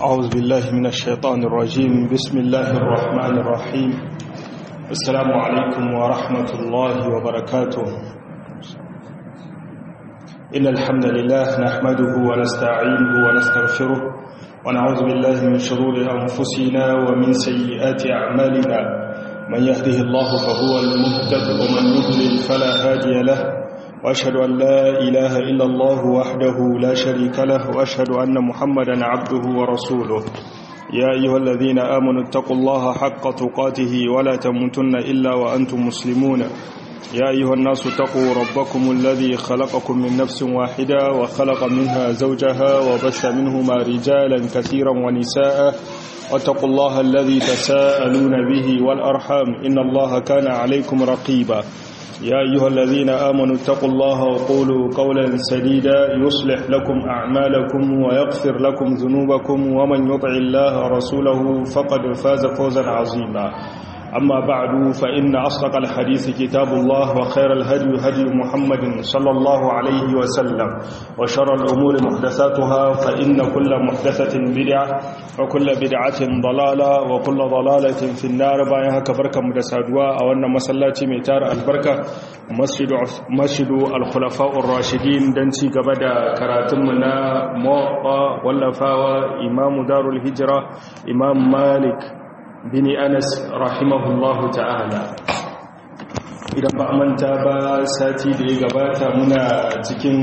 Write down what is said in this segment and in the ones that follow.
أعوذ بالله من الشيطان الرجيم بسم الله الرحمن الرحيم السلام عليكم ورحمة الله وبركاته إن الحمد لله نحمده ونستعينه ونستغفره ونعوذ بالله من شرور أنفسنا ومن سيئات أعمالنا من يهده الله فهو المهتد ومن يضلل فلا هادي له وأشهد أن لا إله إلا الله وحده لا شريك له وأشهد أن محمدا عبده ورسوله يا أيها الذين آمنوا اتقوا الله حق تقاته ولا تموتن إلا وأنتم مسلمون يا أيها الناس اتقوا ربكم الذي خلقكم من نفس واحدة وخلق منها زوجها وبث منهما رجالا كثيرا ونساء واتقوا الله الذي تساءلون به والأرحام إن الله كان عليكم رقيبا يا أيها الذين آمنوا اتقوا الله وقولوا قولا سديدا يصلح لكم أعمالكم ويغفر لكم ذنوبكم ومن يطع الله ورسوله فقد فاز فوزا عظيما أما بعد فإن أصدق الحديث كتاب الله وخير الهدي هدي محمد صلى الله عليه وسلم وشر الأمور محدثاتها فإن كل محدثة بدعة وكل بدعة ضلالة وكل ضلالة في النار بايها كبركة مدسادوا أو أن مسلاتي ميتار البركة مسجد, مسجد الخلفاء الراشدين دنسي قبدا كراتمنا موقع واللفاوى إمام دار الهجرة إمام مالك bini anas rahimahullahu ta'ala idan ba manta ba sati da ya gabata muna cikin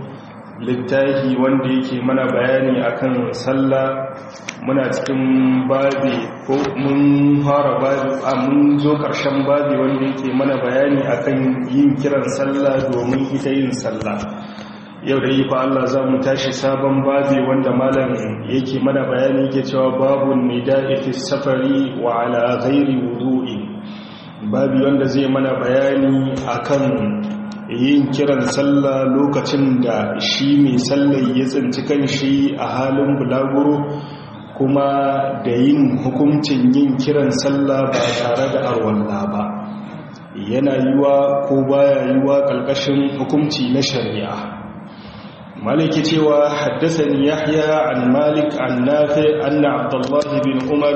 littafi wanda yake mana bayani akan sallah muna cikin babi ko mun fara babi a mun zo karshen babi wanda yake mana bayani akan yin kiran sallah domin ita yin sallah yau da yi fa Allah za mu tashi sabon babi wanda malam yake mana bayani yake cewa babun nida'i fi safari wa ala ghairi wudu'i babi wanda zai mana bayani akan yin kiran sallah lokacin da shi mai sallar ya tsinci kanshi a halin bulaguro kuma da yin hukuncin yin kiran sallah ba tare da arwalla ba yana yiwa ko baya yiwa ƙarƙashin hukunci na shari'a مالك تيوى حدثني يحيى عن مالك عن نافع أن عبد الله بن عمر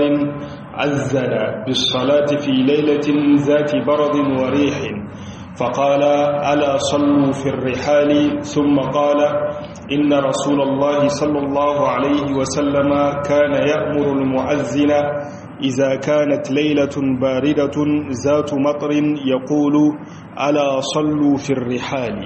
أذن بالصلاة في ليلة ذات برد وريح فقال ألا صلوا في الرحال ثم قال إن رسول الله صلى الله عليه وسلم كان يأمر المؤذن إذا كانت ليلة باردة ذات مطر يقول ألا صلوا في الرحال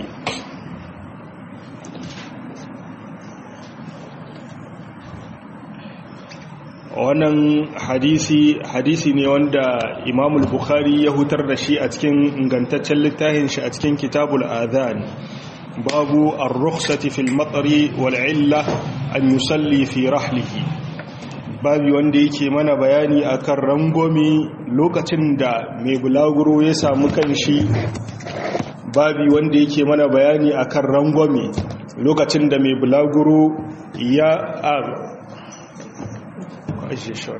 wannan hadisi hadisi ne wanda imam bukhari ya hutar da shi a cikin ingantaccen littafin shi a cikin kitabul adhan babu ar-rukhsati fil matari wal illa an yusalli fi rahlihi babu wanda yake mana bayani akan rangomi lokacin da mai bulaguro ya samu kanshi babu wanda yake mana bayani akan rangomi lokacin da mai bulaguro ya ajiye shi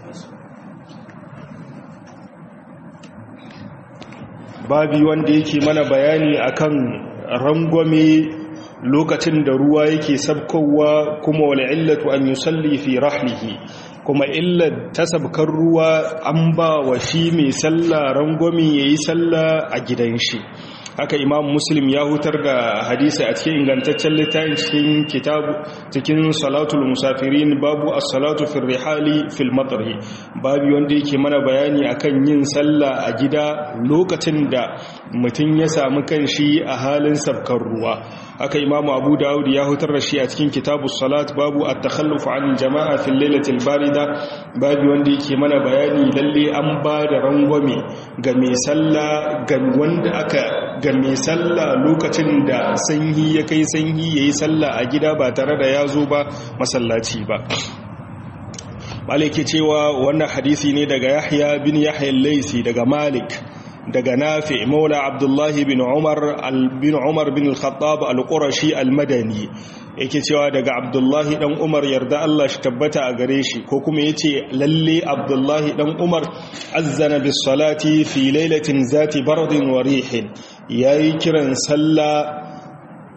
babi wanda yake mana bayani akan rangwame lokacin da ruwa yake sabkowa kuma wal illatu an yusalli fi rahlihi kuma illar ta sabkar ruwa an ba wa shi mai sallah rangwame yayi sallah a gidan shi haka imam muslim ya hutar da hadisi a cikin ingantaccen littafin cikin kitabu cikin salatul musafirin babu as-salatu fi rihali fil matri babu wanda yake mana bayani akan yin sallah a gida lokacin da mutum ya samu kanshi a halin sabkar ruwa haka imam abu dawud ya hutar da shi a cikin kitabu salat babu at-takhalluf an jama'a fil lailatil barida babu wanda yake mana bayani lalle an ba da rangwame ga mai sallah ga wanda aka ga mai sallah lokacin da sanyi ya kai sanyi ya yi sallah a gida ba tare da ya zo ba masallaci ba malik cewa wannan hadisi ne daga yahya bin yahya laisi daga malik daga nafi maula abdullahi bin umar bin umar bin al-khattab al-qurashi al-madani yake cewa daga abdullahi dan umar yarda Allah shi tabbata a gare shi ko kuma yace lalle abdullahi dan umar azzana bis salati fi lailatin zati bardin wa rihin yayi kiran sallah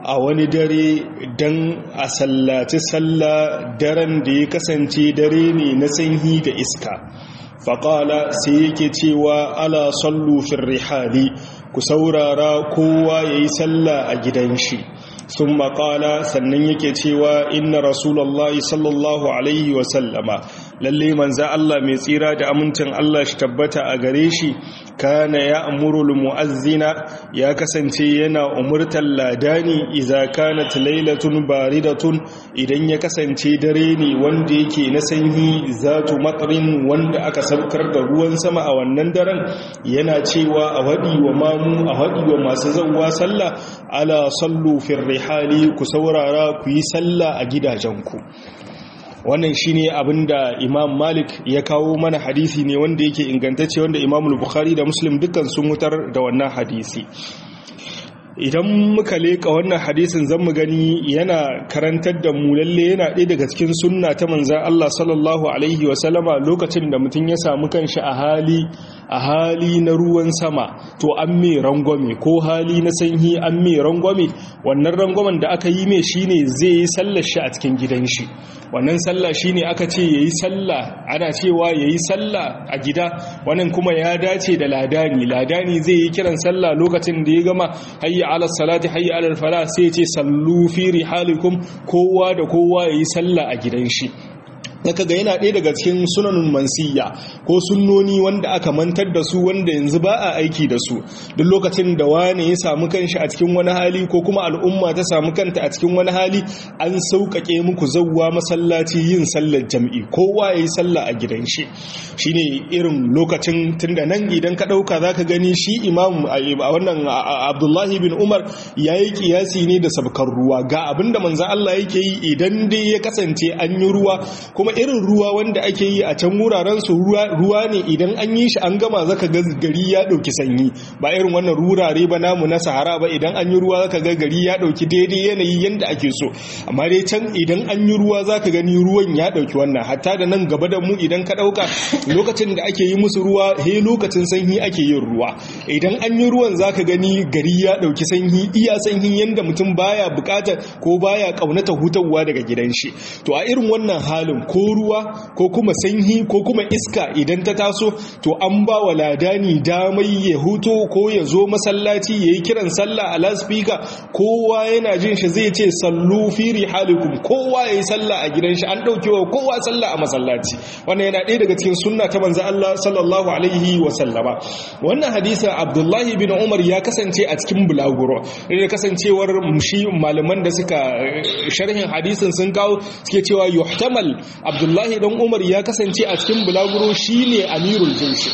a wani dare dan a sallaci sallah daren da ya kasance dare ne na sanyi da iska faƙala sai yake cewa ala sallu fin rihali ku saurara kowa ya yi sallah a gidan shi sun maƙala sannan yake cewa inna rasulallah sallallahu alaihi wasallama lalle manza Allah mai tsira da amincin Allah shi tabbata a gare shi kana ya amurul mu'azzina ya kasance yana umurtar ladani idza kanat lailatun baridatun idan ya kasance dare ne wanda yake na sanyi zatu matrin wanda aka saukar da ruwan sama a wannan daren yana cewa a wadi wa mamu a wadi wa masu zawwa sallah ala sallu fir rihali ku saurara ku yi sallah a gidajenku wannan shine abinda Imam Malik ya kawo mana hadisi ne wanda yake ingantacce wanda Imam Bukhari da Muslim dukkan sun mutar da wannan hadisi idan muka leka wannan hadisin zan mu gani yana karantar da mu lalle yana ɗaya daga cikin sunna ta manzan Allah sallallahu alaihi wasallama lokacin da mutum ya samu kanshi a hali a hali na ruwan sama to an mai rangwame ko hali na sanyi an mai rangwame wannan rangwamen da aka yi mai shine zai yi sallar shi a cikin gidan shi wannan sallah shine aka ce yayi sallah ana cewa yayi sallah a gida wannan kuma ya dace da ladani ladani zai yi kiran sallah lokacin da ya gama hayya ala salati hayya ala fala sai ya ce sallu fi rihalikum kowa da kowa yayi sallah a gidan shi daga ga yana ɗaya daga cikin sunanun mansiya ko sunnoni wanda aka mantar da su wanda yanzu ba a aiki da su duk lokacin da wani ya samu kanshi a cikin wani hali ko kuma al'umma ta samu kanta a cikin wani hali an sauƙaƙe muku zauwa masallaci yin sallar jam'i kowa ya yi sallah a gidan shi shine irin lokacin tunda nan idan ka ɗauka za ka gani shi imam a wannan abdullahi bin umar ya yi kiyasi ne da sabkar ruwa ga abinda manzan allah yake yi idan dai ya kasance an yi ruwa kuma irin ruwa wanda ake yi a can wuraren su ruwa ne idan an yi shi an gama zaka ga gari ya dauki sanyi ba irin wannan rurare ba namu na sahara ba idan an yi ruwa zaka ga gari ya dauki daidai yanayi yanda ake so amma dai can idan an yi ruwa zaka gani ruwan ya dauki wannan hatta da nan gaba da mu idan ka dauka lokacin da ake yi musu ruwa he lokacin sanyi ake yin ruwa idan an yi ruwan zaka gani gari ya dauki sanyi iya sanyi yanda mutum baya bukata ko baya kaunata hutawa daga gidan shi to a irin wannan halin ko ruwa ko kuma sanyi ko kuma iska idan ta taso to an ba wa ladani damai ya huto ko ya zo masallaci ya yi kiran sallah a laspika kowa yana jin shi zai ce sallu fi rihalikum kowa ya yi sallah a gidan shi an ɗauke wa kowa sallah a masallaci wannan yana ɗaya daga cikin sunna ta manzo Allah sallallahu alaihi wa sallama wannan hadisin Abdullahi bin Umar ya kasance a cikin bulaguro da kasancewar shi malaman da suka sharhin hadisin sun kawo suke cewa yuhtamal abdullahi dan umar ya kasance a cikin bulaguro shine amirul jinshi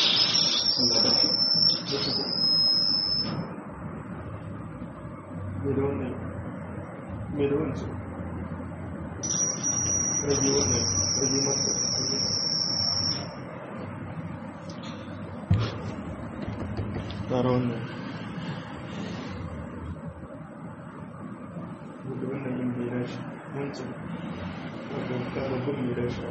Wancan wadda gumi da shi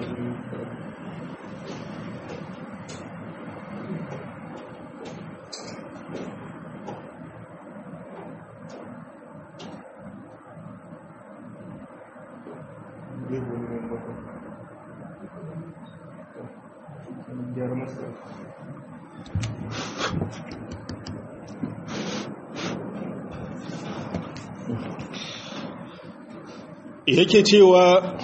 yake cewa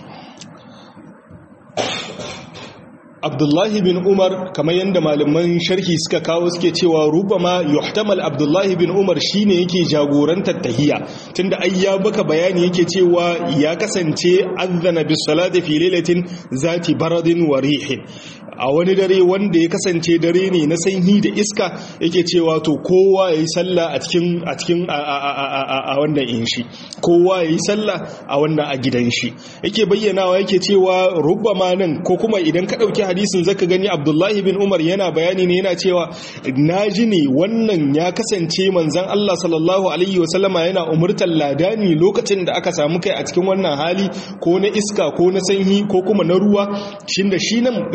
abdullahi bin umar kamar yadda malaman sharhi suka kawo suke cewa rubama yuhtamal abdullahi bin umar shine yake jagorantar tahiya tunda ai ya baka bayani yake cewa ya kasance azana bis salati fi lailatin zati baradin wa rihin a wani dare wanda ya kasance dare ne na sanyi da iska yake cewa to kowa yayi sallah a cikin a cikin a wannan in shi kowa yayi sallah a wannan a gidan shi yake bayyanawa yake cewa rubama nan ko kuma idan ka dauki hadisin zaka gani Abdullahi bin Umar yana bayani ne yana cewa naji ne wannan ya kasance manzon Allah sallallahu alaihi wasallama yana umurtar ladani lokacin da aka samu kai a cikin wannan hali ko na iska ko na sanyi ko kuma na ruwa shin da shi nan riwayar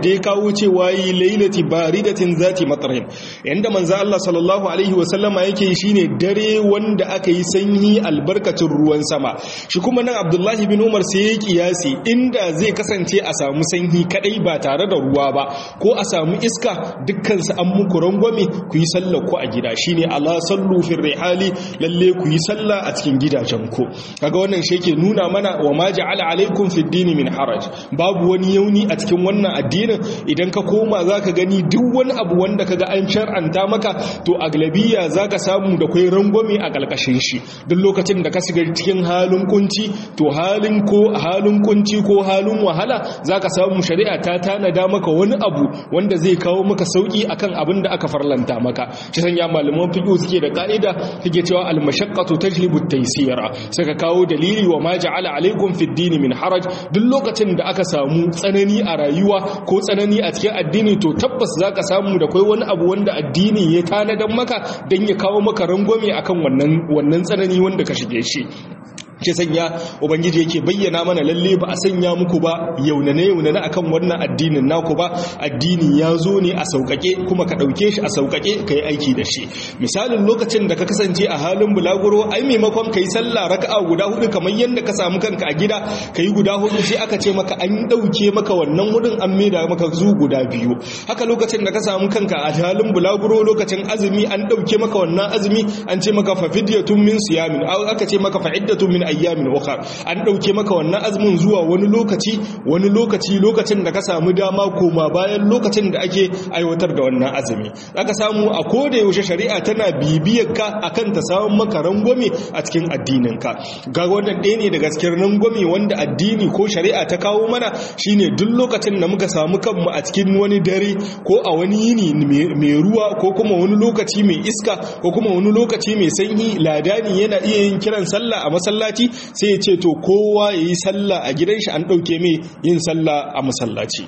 da ya kawo cewa yi lailati baridatin zati matsarin yanda manzo Allah sallallahu alaihi wasallama yake yi shine dare wanda aka yi sanyi albarkacin ruwan sama shi kuma nan Abdullahi bin Umar sai ya kiyasi inda zai kasance a samu sanyi kadai ba tare da ruwa ba ko a samu iska dukkan su an muku rangwame ku yi sallar ku a gida shine ala sallu fi rihali lalle ku yi sallah a cikin gidajen ku kaga wannan shi yake nuna mana wa ma ja'ala alaikum fid dini min haraj babu wani yauni a cikin wannan addinin idan ka koma zaka gani duk wani abu wanda kaga an shar'anta maka to aglabiya zaka samu da kai rangwame a kalkashin shi duk lokacin da ka shiga cikin halin kunci to halin ko halin kunci ko halin wahala zaka samu shari'a ta tanada maka wani abu wanda zai kawo maka sauki akan abin da aka farlanta maka shi sanya malaman fiqh suke da ka'ida suke cewa al-mashaqqatu tajlibu at-taysira saka kawo dalili wa ma ja'ala alaikum fid dini min haraj duk lokacin da aka samu tsanani a rayuwa ko tsanani a cikin addini to tabbas zaka samu da kai wani abu wanda addini ya tanadan maka dan ya kawo maka rangwame akan wannan wannan tsanani wanda ka shige shi ke sanya ubangiji yake bayyana mana lalle ba a sanya muku ba yaunane yaunane akan wannan addinin naku ba addini ya zo ne a sauƙaƙe kuma ka ɗauke shi a sauƙaƙe ka yi aiki da shi misalin lokacin da ka kasance a halin bulaguro ai maimakon ka yi sallah raka'a guda hudu kamar yadda ka samu kanka a gida ka yi guda hudu sai aka ce maka an ɗauke maka wannan hudun an maida maka zu guda biyu haka lokacin da ka samu kanka a halin bulaguro lokacin azumi an ɗauke maka wannan azumi an ce maka fa fidyatun min siyamin aka ce maka fa iddatun min ayyamin ukhra an dauke maka wannan azumin zuwa wani lokaci wani lokaci lokacin da ka samu dama koma bayan lokacin da ake aiwatar da wannan azumi zaka samu a koda yaushe shari'a tana bibiyar ka akan ta samu maka rangwame a cikin addinin ka ga wannan ɗaya ne daga cikin rangwame wanda addini ko shari'a ta kawo mana shine duk lokacin da muka samu kanmu a cikin wani dare ko a wani yini mai ruwa ko kuma wani lokaci mai iska ko kuma wani lokaci mai sanyi ladani yana iya yin kiran sallah a masallaci sai ya ce to kowa ya yi sallah a gidan shi an ɗauke mai yin sallah a masallaci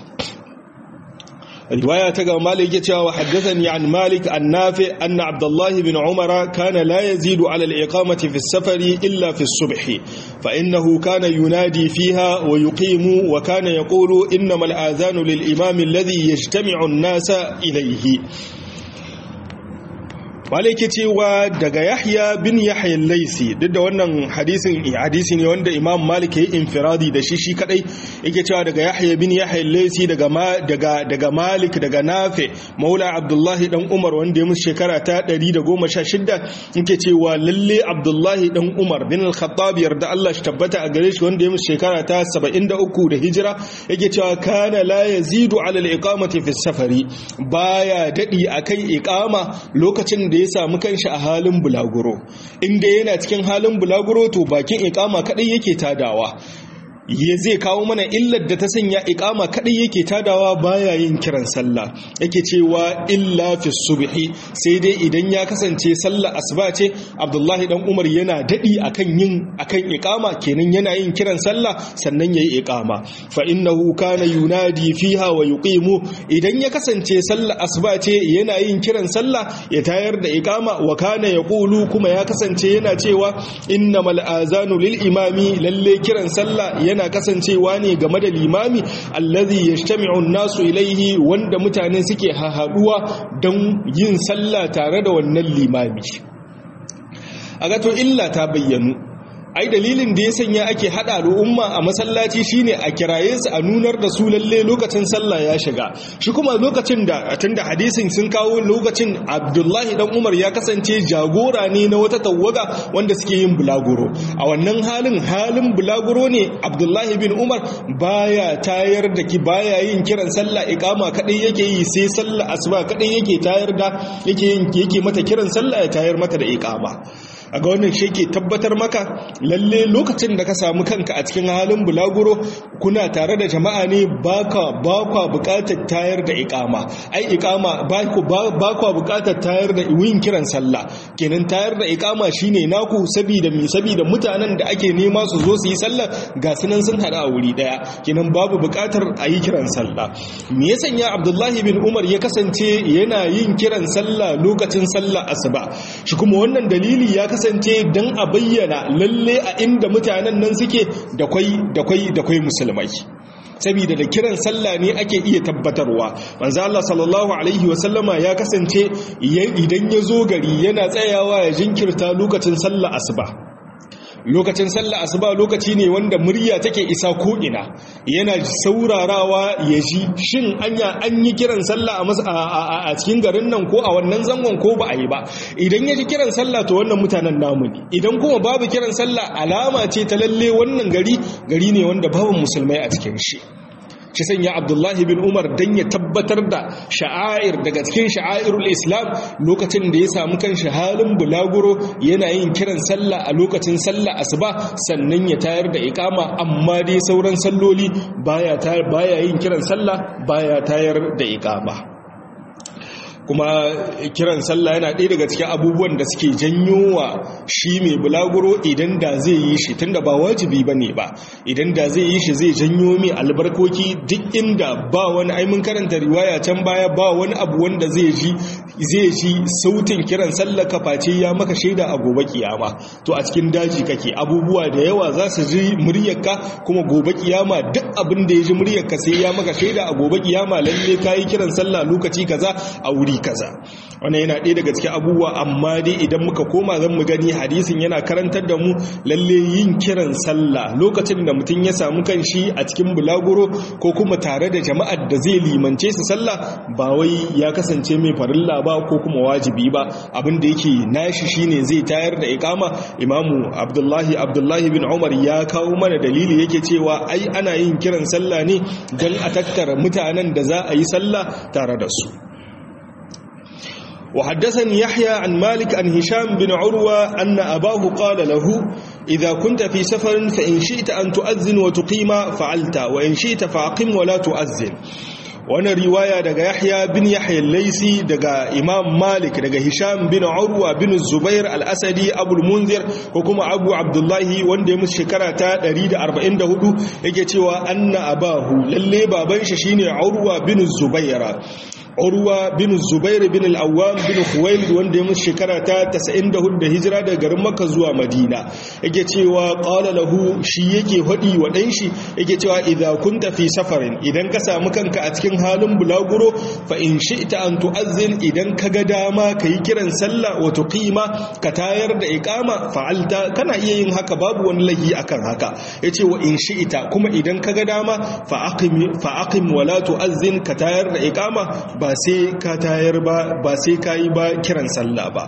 riwaya ta ga malik ya cewa haddathani an malik an nafi anna abdullahi bin umar kana la yazidu ala al-iqamati fi as-safari illa fi as-subh fa innahu kana yunadi fiha wa yuqimu wa kana yaqulu innama al-adhanu lil-imam alladhi yajtami'u an-nasa ilayhi malaki cewa daga yahya bin yahya laisi duk da wannan hadisin hadisi ne wanda imam malik yayi infiradi da shi shi kadai yake cewa daga yahya bin yahya laisi daga daga daga malik daga nafi maula abdullahi dan umar wanda ya musu shekara ta 116 yake cewa lalle abdullahi dan umar bin al-khattab yarda Allah shi tabbata a gare shi wanda ya musu shekara ta 73 da hijira yake cewa kana la yazidu ala al-iqamati fi safari baya dadi akan iqama lokacin da ya samu kanshi a halin bulaguro inda yana cikin halin bulaguro to bakin ikama kadai yake tadawa ya zai kawo mana illar da ta sanya ikama kadai yake tadawa baya yin kiran sallah yake cewa illa fi subhi sai dai idan ya kasance sallah asuba ce abdullahi dan umar yana dadi akan yin akan ikama kenan yana yin kiran sallah sannan yayi ikama fa innahu kana yunadi fiha wa yuqimu idan ya kasance sallah asuba ce yana yin kiran sallah ya tayar da ikama wa kana yaqulu kuma ya kasance yana cewa innamal azanu lil imami lalle kiran sallah yana kasancewa ne game da limami allazi yajtami'u an-nasu ilaihi wanda mutane suke hahaduwa don yin sallah tare da wannan limami aga to illa ta bayyanu ai dalilin da ya sanya ake hada al'umma a masallaci shine a kiraye su a nunar da su lalle lokacin sallah ya shiga shi kuma lokacin da tunda hadisin sun kawo lokacin Abdullahi dan Umar ya kasance jagora ne na wata tawaga wanda suke yin bulaguro a wannan halin halin bulaguro ne Abdullahi bin Umar baya tayar da ki baya yin kiran sallah iqama kadai yake yi sai sallah asuba kadai yake tayar da yake yin yake mata kiran sallah ya tayar mata da iqama a ga wannan shi ke tabbatar maka lalle lokacin da ka samu kanka a cikin halin bulaguro kuna tare da jama'a ne baka bakwa bukatar tayar da ikama ai ikama bakwa bukatar tayar da yin kiran sallah kenan tayar da ikama shine naku saboda mi saboda mutanen da ake nema su zo su yi sallah ga sunan sun hada a wuri daya kenan babu bukatar a yi kiran sallah me ya sanya abdullahi bin umar ya kasance yana yin kiran sallah lokacin sallah asuba shi kuma wannan dalili ya kasance kasance don a bayyana lalle a inda mutanen nan suke da kwai da kwai da kwai musulmai saboda da kiran sallah ne ake iya tabbatarwa manzo Allah sallallahu alaihi wasallama ya kasance idan ya zo gari yana tsayawa ya jinkirta lokacin sallah asuba lokacin sallah asuba lokaci ne wanda murya take isa ko'ina yana saurarawa ya ji shin anya an yi kiran sallah a cikin garin nan ko a wannan zangon ko ba a yi ba idan ya ji kiran sallah to wannan mutanen namu ne idan kuma babu kiran sallah alama ce ta lalle wannan gari gari ne wanda babu musulmai a cikin shi shi sanya abdullahi bin umar don ya tabbatar da sha'air daga cikin sha'airul islam lokacin da ya samu kan halin bulaguro yana yin kiran sallah a lokacin sallah asuba sannan ya tayar da ikama amma dai sauran salloli baya baya yin kiran sallah baya tayar da ikama kuma kiran sallah yana ɗaya daga cikin abubuwan da suke janyo wa shi mai bulaguro idan da zai yi shi tunda ba wajibi ba ne ba idan da zai yi shi zai janyo mai albarkoki duk inda ba wani aimin karanta riwaya can baya ba wani abu wanda zai ji zai ji sautin kiran sallah ka face ya maka shaida a gobe kiyama to a cikin daji kake abubuwa da yawa za su ji muryarka kuma gobe kiyama duk abin da ya ji muryarka sai ya maka shaida a gobe kiyama lalle kayi kiran sallah lokaci kaza a wuri wuri kaza wannan yana ɗaya daga cikin abubuwa amma dai idan muka koma zan mu gani hadisin yana karantar da mu lalle yin kiran sallah lokacin da mutum ya samu kanshi a cikin bulaguro ko kuma tare da jama'ar da zai limance su sallah ba wai ya kasance mai farilla ba ko kuma wajibi ba abin da yake nashi shine zai tayar da ikama imamu abdullahi abdullahi bin umar ya kawo mana dalili yake cewa ai ana yin kiran sallah ne don a tattara mutanen da za a yi sallah tare da su وحدثني يحيى عن مالك عن هشام بن عروة أن أباه قال له إذا كنت في سفر فإن شئت أن تؤذن وتقيم فعلت وإن شئت فأقم ولا تؤذن wani riwaya daga yahya bin yahya laisi daga imam malik daga hisham bin urwa bin zubair al-asadi abul munzir ko kuma abu abdullahi wanda ya musu shekara ta 144 yake cewa anna abahu lalle baban shi shine urwa bin zubaira urwa bin zubair bin al-awwam bin khuwailid wanda ya musu shekara ta 94 da hijira daga garin makka zuwa madina yake cewa qala lahu shi yake hadi wa dan shi yake cewa idza kunta fi safarin idan ka samu kanka a cikin halin bulaguro fa in shi'ta an tu'azzin idan ka ga dama kai kiran sallah wa tuqima ka tayar da iqama fa'alta kana iya yin haka babu wani lahi akan haka yace wa in shi'ta kuma idan ka ga dama fa aqim fa aqim wa la tu'azzin ka tayar da iqama ba sai ka tayar ba ba sai ka yi ba kiran sallah ba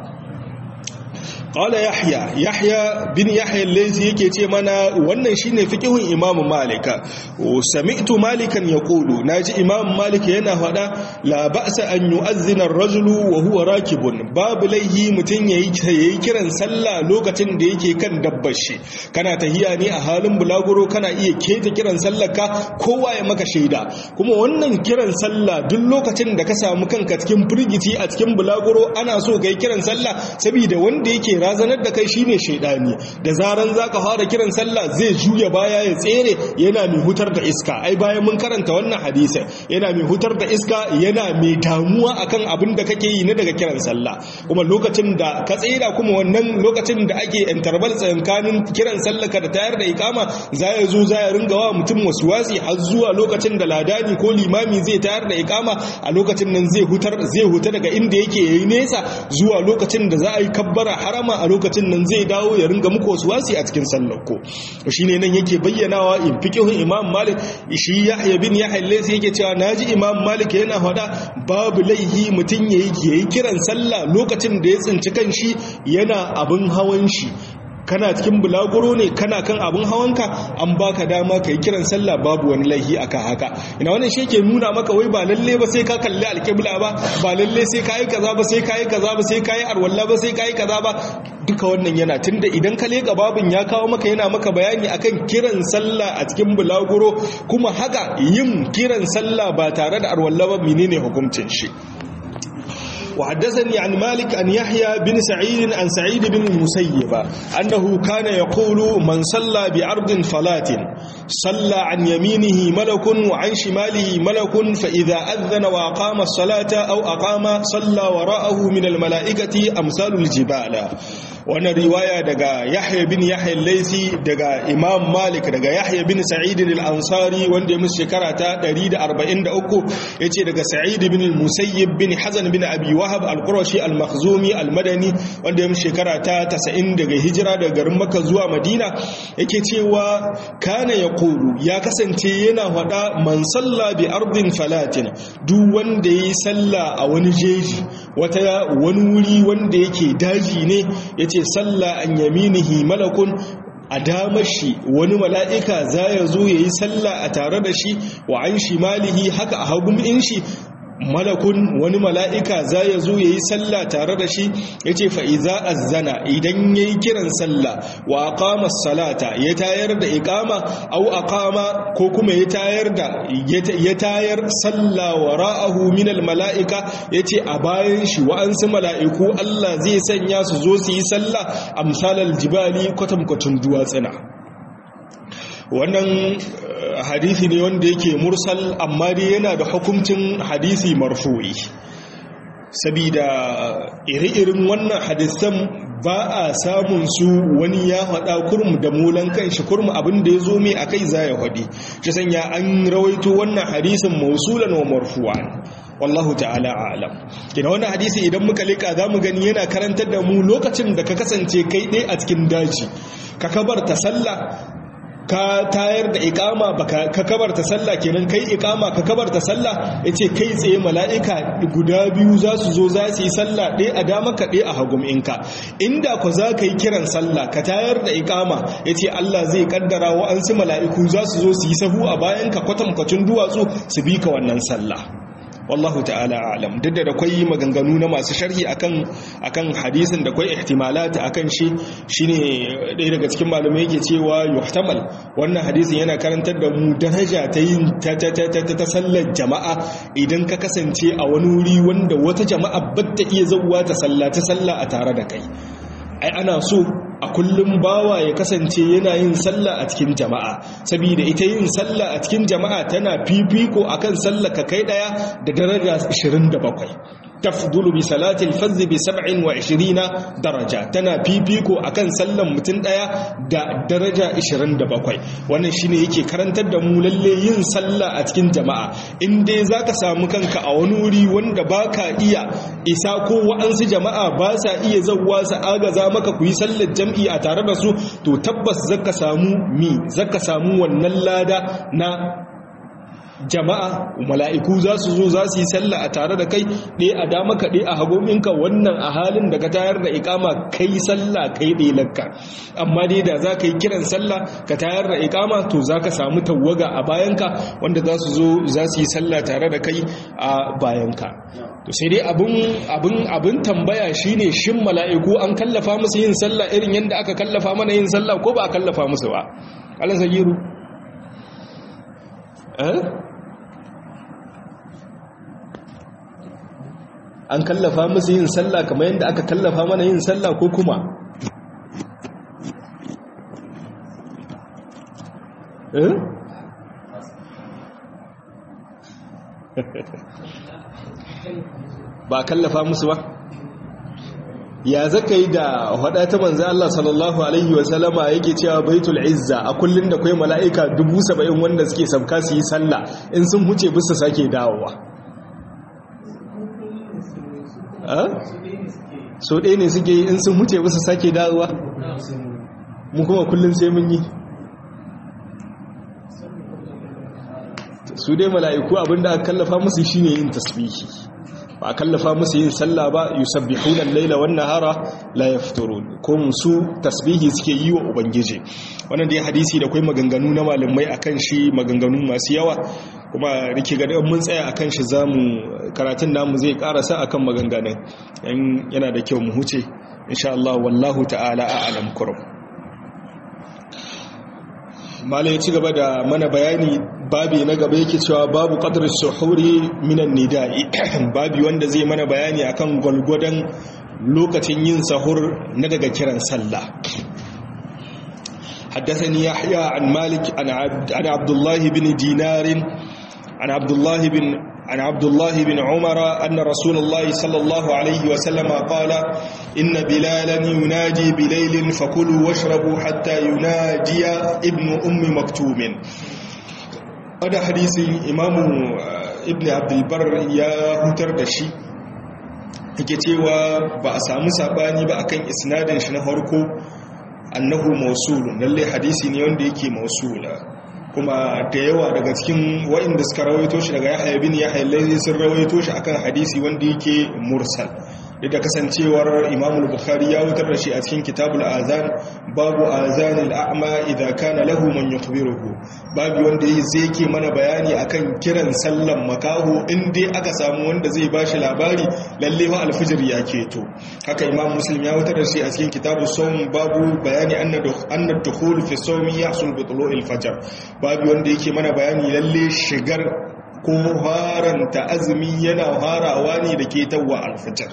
qala yahya yahya bin yahya al-laythi yake ce mana wannan shine fiqhun imam malika sami'tu malikan yaqulu naji imam malik yana fada la ba'sa an yu'azzina ar-rajulu wa huwa rakibun babu laihi mutun yayi yayi kiran sallah lokacin da yake kan dabbar shi kana tahiya ne a halin bulaguro kana iya keta kiran sallar ka kowa ya maka shaida kuma wannan kiran sallah duk lokacin da ka samu kanka cikin firgici a cikin bulaguro ana so kai kiran sallah saboda wanda yake razanar da kai shine shaidani da zaran zaka fara kiran sallah zai juya baya ya tsere yana mai hutar da iska ai bayan mun karanta wannan hadisi yana mai hutar da iska yana mai damuwa akan abin da kake yi na daga kiran sallah kuma lokacin da ka tsira kuma wannan lokacin da ake interval tsakanin kiran sallah ka da tayar da ikama za ya zo za ya ringa wa mutum wasuwasi har zuwa lokacin da ladani ko limami zai tayar da ikama a lokacin nan zai hutar zai huta daga inda yake yayi nesa zuwa lokacin da za a yi kabbara harama a lokacin nan zai dawo ya ringa muku wasu wasi a cikin sallar ko shine nan yake bayyanawa in fiqhun imam malik shi yahya bin yahya laysa yake cewa naji imam malik yana hada babu laihi mutun yayi yayi kiran sallah lokacin da ya tsinci kanshi yana abin hawan shi kana cikin bulaguro ne kana kan abin hawanka an baka dama kai kiran sallah babu wani laihi aka haka ina wannan shi yake nuna maka wai ba lalle ba sai ka kalli alƙibla ba ba lalle sai ka yi kaza ba sai ka yi kaza ba sai ka yi arwalla ba sai ka yi kaza ba duka wannan yana tunda idan ka leka babin ya kawo maka yana maka bayani akan kiran sallah a cikin bulaguro kuma haka yin kiran sallah ba tare da arwalla ba menene hukuncin shi وحدثني عن مالك أن يحيى بن سعيد عن سعيد بن المسيب أنه كان يقول من صلى بعرض فلات صلى عن يمينه ملك وعن شماله ملك فإذا أذن وأقام الصلاة أو أقام صلى وراءه من الملائكة أمثال الجبال wannan riwaya daga yahya bin yahya laisi daga imam malik daga yahya bin sa'id al-ansari wanda ya musu shekara ta 143 yace daga sa'id bin musayyib bin hazan bin abi wahab al-qurashi al-makhzumi al-madani wanda ya musu shekara ta 90 daga hijira daga garin makka zuwa madina yake cewa kana yaqulu ya kasance yana faɗa man salla bi ardin falatin duk wanda yayi salla a wani jeji wata wani wuri wanda yake daji ne yace salla an yaminihi malakun a damar shi wani mala'ika za ya zo ya yi sallah a tare da shi wa an shi malihi haka a hagun in shi malakun wani mala'ika za ya zo ya yi sallah tare da shi ya ce fa'iza azzana idan ya yi kiran sallah wa aqama salata ya tayar da ikama au aqama ko kuma ya tayar da ya tayar sallah wa ra'ahu minal mala'ika ya ce a bayan shi wa'ansu mala'iku Allah zai sanya su zo su yi sallah amsalar jibali kwatankwacin duwatsuna wannan hadisi ne wanda yake mursal amma dai yana da hukuncin hadisi marfu'i sabida iri-irin wannan hadisan ba a samun su wani ya faɗa kurmu da mulan kan shi kurmu abin da ya zo mai akai za ya faɗi shi sanya an rawaito wannan hadisin mausulan wa marfu'an wallahu ta'ala a'lam kina wannan hadisi idan muka leka zamu gani yana karantar da mu lokacin da ka kasance kai ɗaya a cikin daji ka kabarta sallah ka tayar da ikama baka ka kabarta sallah kenan kai ikama ka kabarta sallah yace kai tsaye mala'ika guda biyu za su zo za su yi sallah ɗaya a dama ka ɗaya a hagum inka inda ku za ka yi kiran sallah ka tayar da ikama yace Allah zai kaddara wa'ansu mala'iku za su zo su yi sahu a bayan ka kwatankwacin duwatsu su bi ka wannan sallah wallahu ta'ala alam duk da akwai maganganu na masu sharhi akan akan hadisin da akwai ihtimalat akan shi shine ɗaya daga cikin malamai yake cewa yuhtamal wannan hadisin yana karantar da mu daraja ta yin ta ta ta ta sallar jama'a idan ka kasance a wani wuri wanda wata jama'a batta iya zawwa ta sallata sallah a tare da kai ai ana so a kullum bawa ya kasance yana yin sallah a cikin jama'a saboda ita yin sallah a cikin jama'a tana fifiko akan sallah ka kai daya da daraja 27 tafdulu bi salatil fazz bi 27 daraja tana fifiko akan sallan mutum daya da daraja 27 wannan shine yake karantar da mu lalle yin sallah a cikin jama'a in dai zaka samu kanka a wani wuri wanda baka iya isa ko wa'ansu jama'a ba sa iya zawwa su agaza maka ku yi sallar jam'i a tare da su to tabbas zaka samu mi zaka samu wannan lada na jama'a mala'iku za su zo za su yi sallah a tare da kai ɗaya a dama ka ɗaya a hagominka wannan a halin da ka tayar da ikama kai sallah kai ɗaya lakka amma dai da za ka yi kiran sallah ka tayar da ikama to za ka samu tawaga a bayanka wanda za su zo za su yi sallah tare da kai a bayanka to sai dai abin tambaya shine shin mala'iku an kallafa musu yin sallah irin yadda aka kallafa mana yin sallah ko ba a kallafa musu ba alan sagiru an kallafa musu yin sallah kamar yadda aka kallafa mana yin sallah ko kuma ba kallafa musu ba ya zaka yi da hada ta manzo Allah sallallahu alaihi wasallama yake cewa baitul izza a kullun da kai mala'ika 70 wanda suke sabka su yi sallah in sun huce bisa sake dawowa so ɗaya ne suke in sun huce bisa sake dawowa mu kuma kullun sai mun yi su dai mala'iku abinda aka kallafa musu shine yin tasbihi ba a kallafa musu yin sallah ba yusabbihuna al-laila wan nahara la yafturun ko su tasbihi suke yi wa ubangiji wannan dai hadisi da kai maganganu na malamai akan shi maganganu masu yawa kuma rike ga mun tsaya akan shi zamu karatun namu zai karasa akan maganganun yana da kyau mu huce insha Allah wallahu ta'ala a'lam kurum mala ya ci gaba da mana bayani babi na gaba yake cewa babu qadr suhuri minan nida'i babi wanda zai mana bayani akan gwalgwadon lokacin yin sahur na daga kiran sallah حدثني يحيى عن مالك عن عبد, عن عبد الله بن دينار عن عبد الله بن عن عبد الله بن عمر أن رسول الله صلى الله عليه وسلم قال إن بلالا ينادي بليل فكلوا واشربوا حتى ينادي ابن أم مكتوم هذا حديث إمام ابن عبد البر يا هتر دشي yake cewa ba a samu sabani ba akan isnadin shi na farko annahu mausulun lalle hadisi ne wanda yake mausula kuma da yawa daga cikin waɗanda suka rawaito shi daga yahya bin yahya lalle sun rawaito shi akan hadisi wanda yake mursal da kasancewar imam bukhari ya wutar da shi a cikin kitabul azan babu azanil a'ma idza kana lahu man yukhbiruhu babu wanda zai ke mana bayani akan kiran sallan makaho in dai aka samu wanda zai bashi labari lalle wa alfijir ya keto haka imam muslim ya wutar da shi a cikin kitabus sawm babu bayani anna anna dukhul fi sawmi yahsul bi tulu'il fajr babu wanda yake mana bayani lalle shigar ko haranta azumi yana harawa ne da ke tawwa alfijir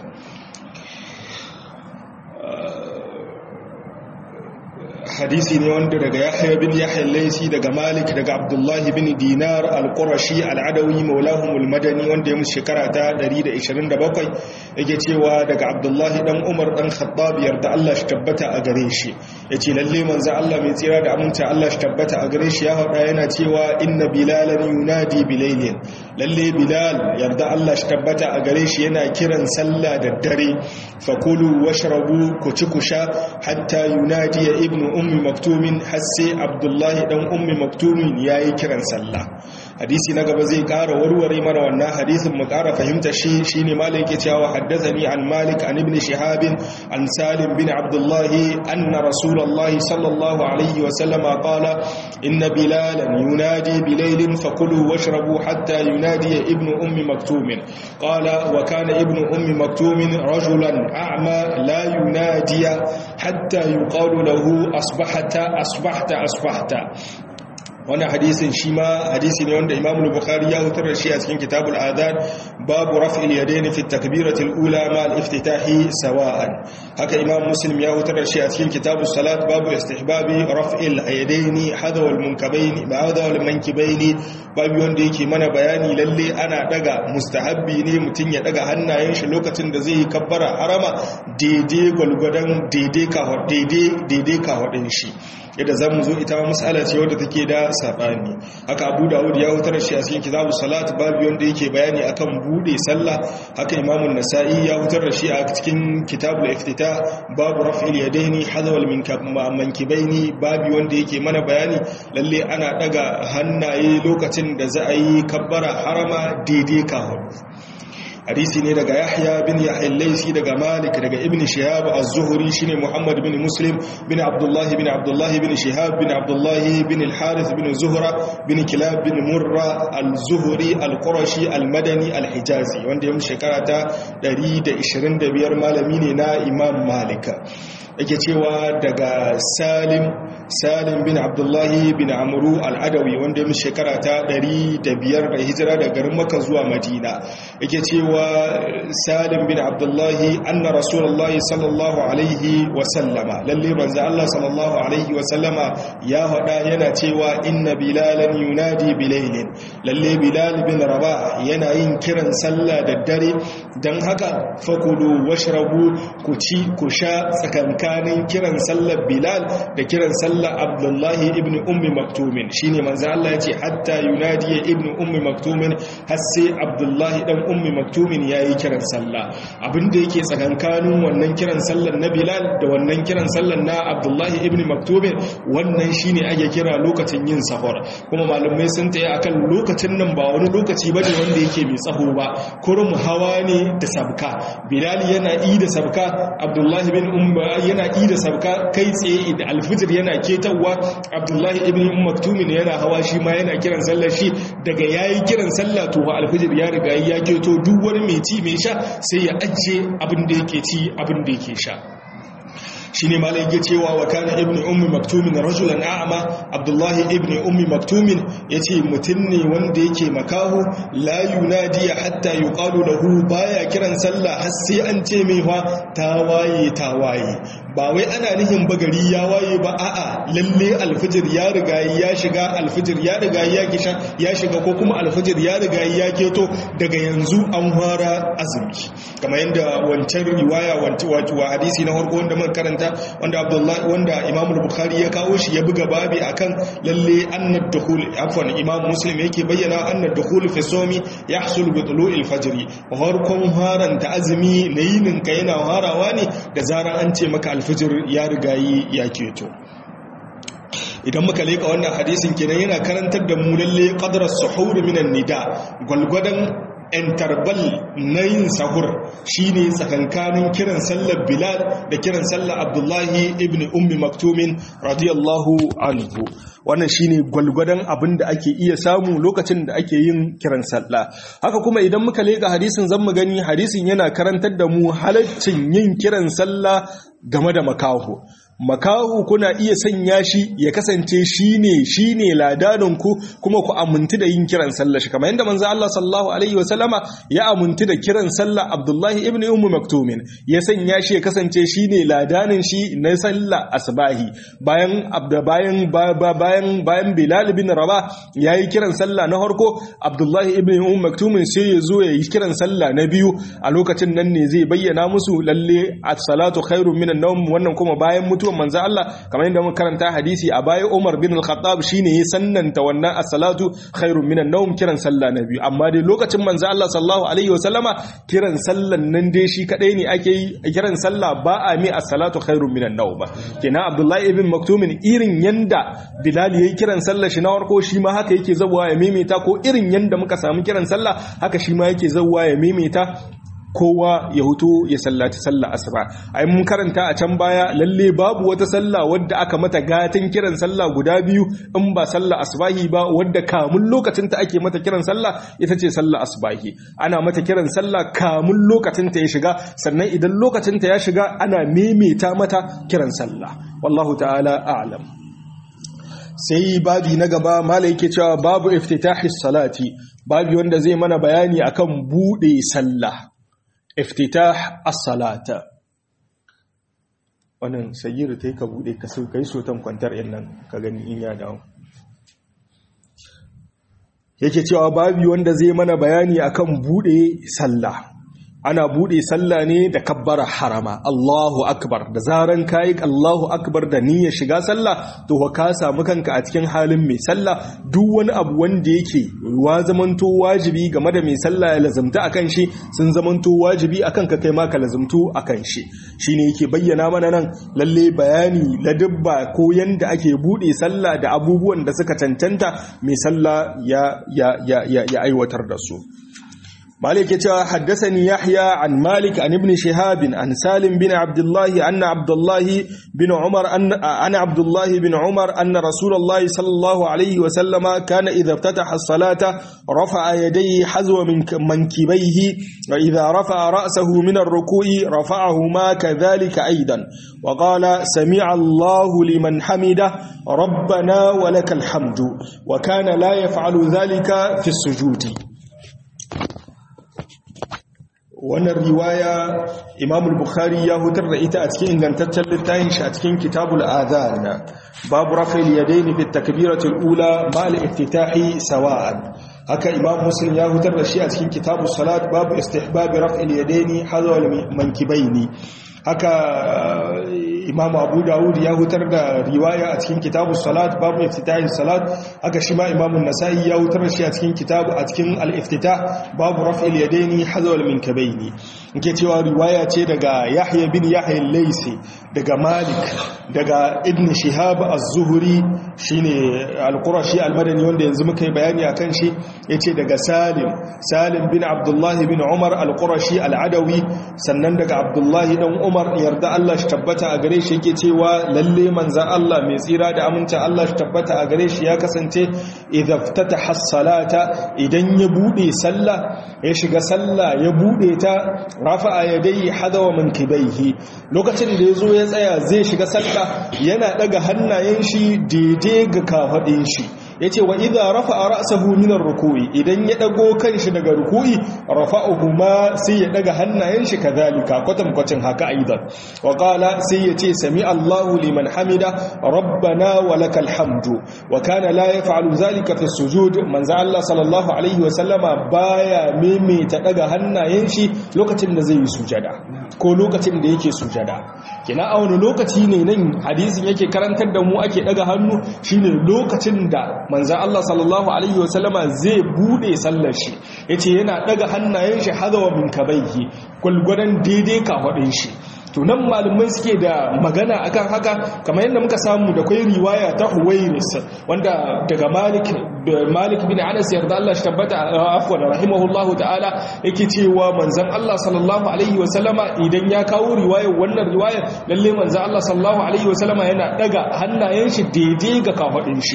hadisi ne wanda daga yahya bin yahya laisi daga malik daga abdullahi bin dinar al-qurashi al-adawi maulahum al-madani wanda ya musu shekara ta 127 yake cewa daga abdullahi dan umar dan khattab yarda Allah shi tabbata a gare shi yace lalle manzo Allah mai tsira da aminta Allah shi tabbata a gare shi ya hada yana cewa inna bilalan yunadi bilailin lalle bilal yarda Allah shi tabbata a gare shi yana kiran sallah da dare fakulu washrabu ku ci ku sha hatta yunadi ibnu ummi maktumin har sai abdullahi dan ummi maktumin yayi kiran sallah hadisi na gaba zai kara warware mana wannan hadisin mu kara fahimta shi shine malik yake cewa haddathani an malik an ibn shihab an salim bin abdullahi anna rasulullahi sallallahu alaihi wa sallama qala inna bilalan yunadi bilailin fakulu washrabu hatta yunadi ibn ummi maktumin qala wa kana ibn ummi maktumin rajulan a'ma la yunadi hatta yuqalu lahu asbahata asbahta asbahta wannan hadisin shi ma hadisi ne wanda Imam Bukhari ya hutar da shi a cikin Kitabul Adhan babu raf'il yadayn fi at-takbiratil ula ma al-iftitahi sawa'an haka Imam Muslim ya hutar da shi a cikin Kitabus Salat babu istihbabi raf'il yadayn hadaw al-munkabayn ba'da al-mankibayn babu wanda yake mana bayani lalle ana daga mustahabbi ne mutun ya daga hannayen shi lokacin da zai yi kabbara harama daidai gwalgwadon daidai ka daidai daidai ka shi yadda za mu zo ita ma matsala ce wadda take da saɓani haka abu dawud ya hutar shi a cikin kitabu salat babu wanda yake bayani akan bude sallah haka imamun nasa'i ya hutar da shi a cikin kitabul iftita babu raf'il yadaini hadawal min mankibaini babu wanda yake mana bayani lalle ana daga hannaye lokacin da za a yi kabbara harama daidai ka hadisi ne daga yahya bin yahya laisi daga malik daga ibn shihab az-zuhri shine muhammad bin muslim bin abdullah bin abdullah bin shihab bin abdullah bin al-harith bin zuhra bin kilab bin murra al-zuhri al-qurashi al-madani al-hijazi wanda ya shekara ta 125 malami ne na imam malik yake cewa daga salim salim bin abdullahi bin amuru al'adawi wanda ya shekara ta 105 da hijira da garin maka zuwa madina yake cewa salim bin abdullahi anna rasulullahi sallallahu alaihi wasallama lalle manzo Allah sallallahu alaihi wasallama ya hada yana cewa inna bilalan yunadi bilailin lalle bilal bin rabah yana yin kiran sallah da dare dan haka fakulu washrabu ku ci ku sha tsakankanin kiran sallar bilal da kiran sallar abdullahi ibn ummi maktumin shine manzo Allah yace hatta yunadi ibn ummi maktumin har sai abdullahi dan ummi maktumin yayi kiran sallah abinda yake tsakankanin wannan kiran sallar na bilal da wannan kiran sallar na abdullahi ibn maktumin wannan shine ake kira lokacin yin sahur kuma malamai sun tayi akan lokacin nan ba wani lokaci bane wanda yake mai tsaho ba kurum hawa ne da sabka bilal yana yi da sabka abdullahi bin umma yana yi da sabka kai tsaye da alfijir yana ketawa abdullahi ibn maktumin yana hawa shi ma yana kiran sallar shi daga yayi kiran sallah to alfijir ya riga ya keto duk wani mai ci mai sha sai ya ajiye abin da yake ci abin da yake sha shine malai yake cewa wa kana ibnu ummi maktumin rajulan a'ma abdullahi ibnu ummi maktumin yace mutun ne wanda yake makaho la yunadi hatta yuqalu lahu baya kiran sallah har sai an ce mai fa tawaye tawaye ba wai ana nihin bagari ya waye ba a'a lalle alfijir ya riga ya shiga alfijir ya riga ya kisha ya shiga ko kuma alfijir ya riga ya keto daga yanzu an fara azumi kamar yadda wancan riwaya wa hadisi na farko wanda muka karanta wanda Abdullahi wanda Imam Bukhari ya kawo shi ya buga babi akan lalle annad dukhul afwan Imam Muslim yake bayyana annad dukhul fi sawmi yahsul bi tulu'il fajr farkon haran ta azumi nayinin ka yana harawa ne da zaran an ce maka alfijir ya riga ya keto idan muka leka wannan hadisin kenan yana karantar da mu lalle qadra suhur minan nida gwalgwadan intarbal na yin sahur shine tsakankanin kiran sallar bilal da kiran sallar abdullahi ibn ummi maktumin radiyallahu anhu wannan shine gwalgwadon abin da ake iya samu lokacin da ake yin kiran sallah haka kuma idan muka leka hadisin zan mu gani hadisin yana karantar da mu halaccin yin kiran sallah game da makaho makahu kuna iya sanya shi ya kasance shine shine ladaninku kuma ku amintu da yin kiran sallah shi kamar yadda manzo Allah sallallahu alaihi wasallama ya amintu da kiran sallah Abdullahi ibn Ummu Maktumin ya sanya shi ya kasance shine ladanin shi na sallah asbahi bayan abda bayan bayan bayan Bilal ibn Rabah yayi kiran sallah na farko Abdullahi ibn Ummu Maktumin sai ya zo yayi kiran sallah na biyu a lokacin nan ne zai bayyana musu lalle as-salatu khairun minan nawm wannan kuma bayan mutuwa mutuwan manzo Allah kamar yadda muka karanta hadisi a baya Umar bin Al-Khattab shine ya sannanta wannan as-salatu khairun minan nawm kiran sallah na biyu amma dai lokacin manzo Allah sallallahu alaihi wasallama kiran sallan nan dai shi kadai ne ake yi kiran sallah ba a mi as-salatu khairun minan nawm kenan Abdullahi ibn Maktumin irin yanda Bilal yayi kiran sallah shi na farko shi ma haka yake zabuwa ya maimaita ko irin yanda muka samu kiran sallah haka shi ma yake zabuwa ya maimaita kowa ya hutu ya sallaci sallah asuba ai mun karanta a can baya lalle babu wata sallah wadda aka mata gatan kiran sallah guda biyu in ba sallah asbahi ba wadda kamun lokacin ta ake mata kiran sallah ita ce sallah asbahi ana mata kiran sallah kamun lokacin ta ya shiga sannan idan lokacin ta ya shiga ana memeta mata kiran sallah wallahu ta'ala a'lam sai babi na gaba mala yake cewa babu iftitahi salati babi wanda zai mana bayani akan bude sallah iftitah as-salata wannan sayyiru tai ka bude ka sai kai sotan kwantar yan nan ka gani in ya dawo yake cewa babi wanda zai mana bayani akan bude sallah ana bude sallah ne da kabbara harama Allahu akbar da zaran kai Allahu akbar da niyyar shiga sallah to ka samu kanka a cikin halin mai sallah duk wani abu wanda yake wa zamanto wajibi game da mai sallah ya lazumta akan shi sun zamanto wajibi akan ka kai ma ka lazumtu akan shi shine yake bayyana mana nan lalle bayani ladabba ko yanda ake bude sallah da abubuwan da suka cancanta mai sallah ya ya ya ya aiwatar da su مالك يتوى حدثني يحيى عن مالك عن ابن شهاب عن سالم بن عبد الله أن عبد الله بن عمر أن أنا عبد الله بن عمر أن رسول الله صلى الله عليه وسلم كان إذا افتتح الصلاة رفع يديه حذو من منكبيه وإذا رفع رأسه من الركوع رفعهما كذلك أيضا وقال سمع الله لمن حمده ربنا ولك الحمد وكان لا يفعل ذلك في السجود wannan riwaya imam bukhari ya hutar da ita a cikin ingantaccen littafin shi a cikin kitabul adhan babu rafil yadaini fi takbiratul ula mal iftitahi sawa'an haka imam muslim ya hutar da shi a cikin kitabus salat babu istihbab rafil yadaini hadwa mankibaini haka imam abu dawud ya hutar da riwaya a cikin kitabu salat babu iftitahin salat haka shi ma imam nasa'i ya hutar da shi a cikin kitabu a cikin al-iftitah babu raf'il yadaini hazwal min kabaini nke cewa riwaya ce daga yahya bin yahya al-laysi daga malik daga ibn shihab az-zuhri shine al-qurashi al-madani wanda yanzu muka yi bayani akan shi yace daga salim salim bin abdullah bin umar al-qurashi al-adawi sannan daga abdullah dan umar yarda Allah shi tabbata a gare shi yake cewa lalle manzan Allah mai tsira da amincin Allah shi tabbata a gare shi ya kasance idza salata idan ya bude sallah ya shiga sallah ya bude ta rafa'a yadayhi hadawa mankibaihi lokacin da yazo ya tsaya zai shiga sallah yana daga hannayen shi daidai ga kafadin shi yace wa idza rafa'a ra'sahu min ar-ruku'i idan ya dago kanshi daga ruku'i rafa'uhu ma sai ya daga hannayen shi kadhalika kwatam kwacin haka aidan wa qala sai yace sami Allahu liman hamida rabbana wa lakal hamdu wa kana la yaf'alu zalika fi sujud manzo Allah sallallahu alaihi wa sallama baya maimaita daga hannayen shi lokacin da zai yi sujada ko lokacin da yake sujada kina a wani lokaci ne nan hadisin yake karantar da mu ake daga hannu shine lokacin da manzan Allah sallallahu Alaihi wasallama zai bude sallar shi ya ce yana daga hannayen shi hadawa min kabaihi gwalgwadon daidai kafaɗin shi tunan malumai suke da magana akan haka kamar yadda muka samu da kwai riwaya ta huwairis wanda daga malik malik bin anas yarda Allah shi tabbata afwan rahimahullahu ta'ala yake cewa manzon Allah sallallahu alaihi wasallama idan ya kawo riwayar wannan riwayar lalle manzon Allah sallallahu alaihi wasallama yana daga hannayen shi daidai ga kafaɗin shi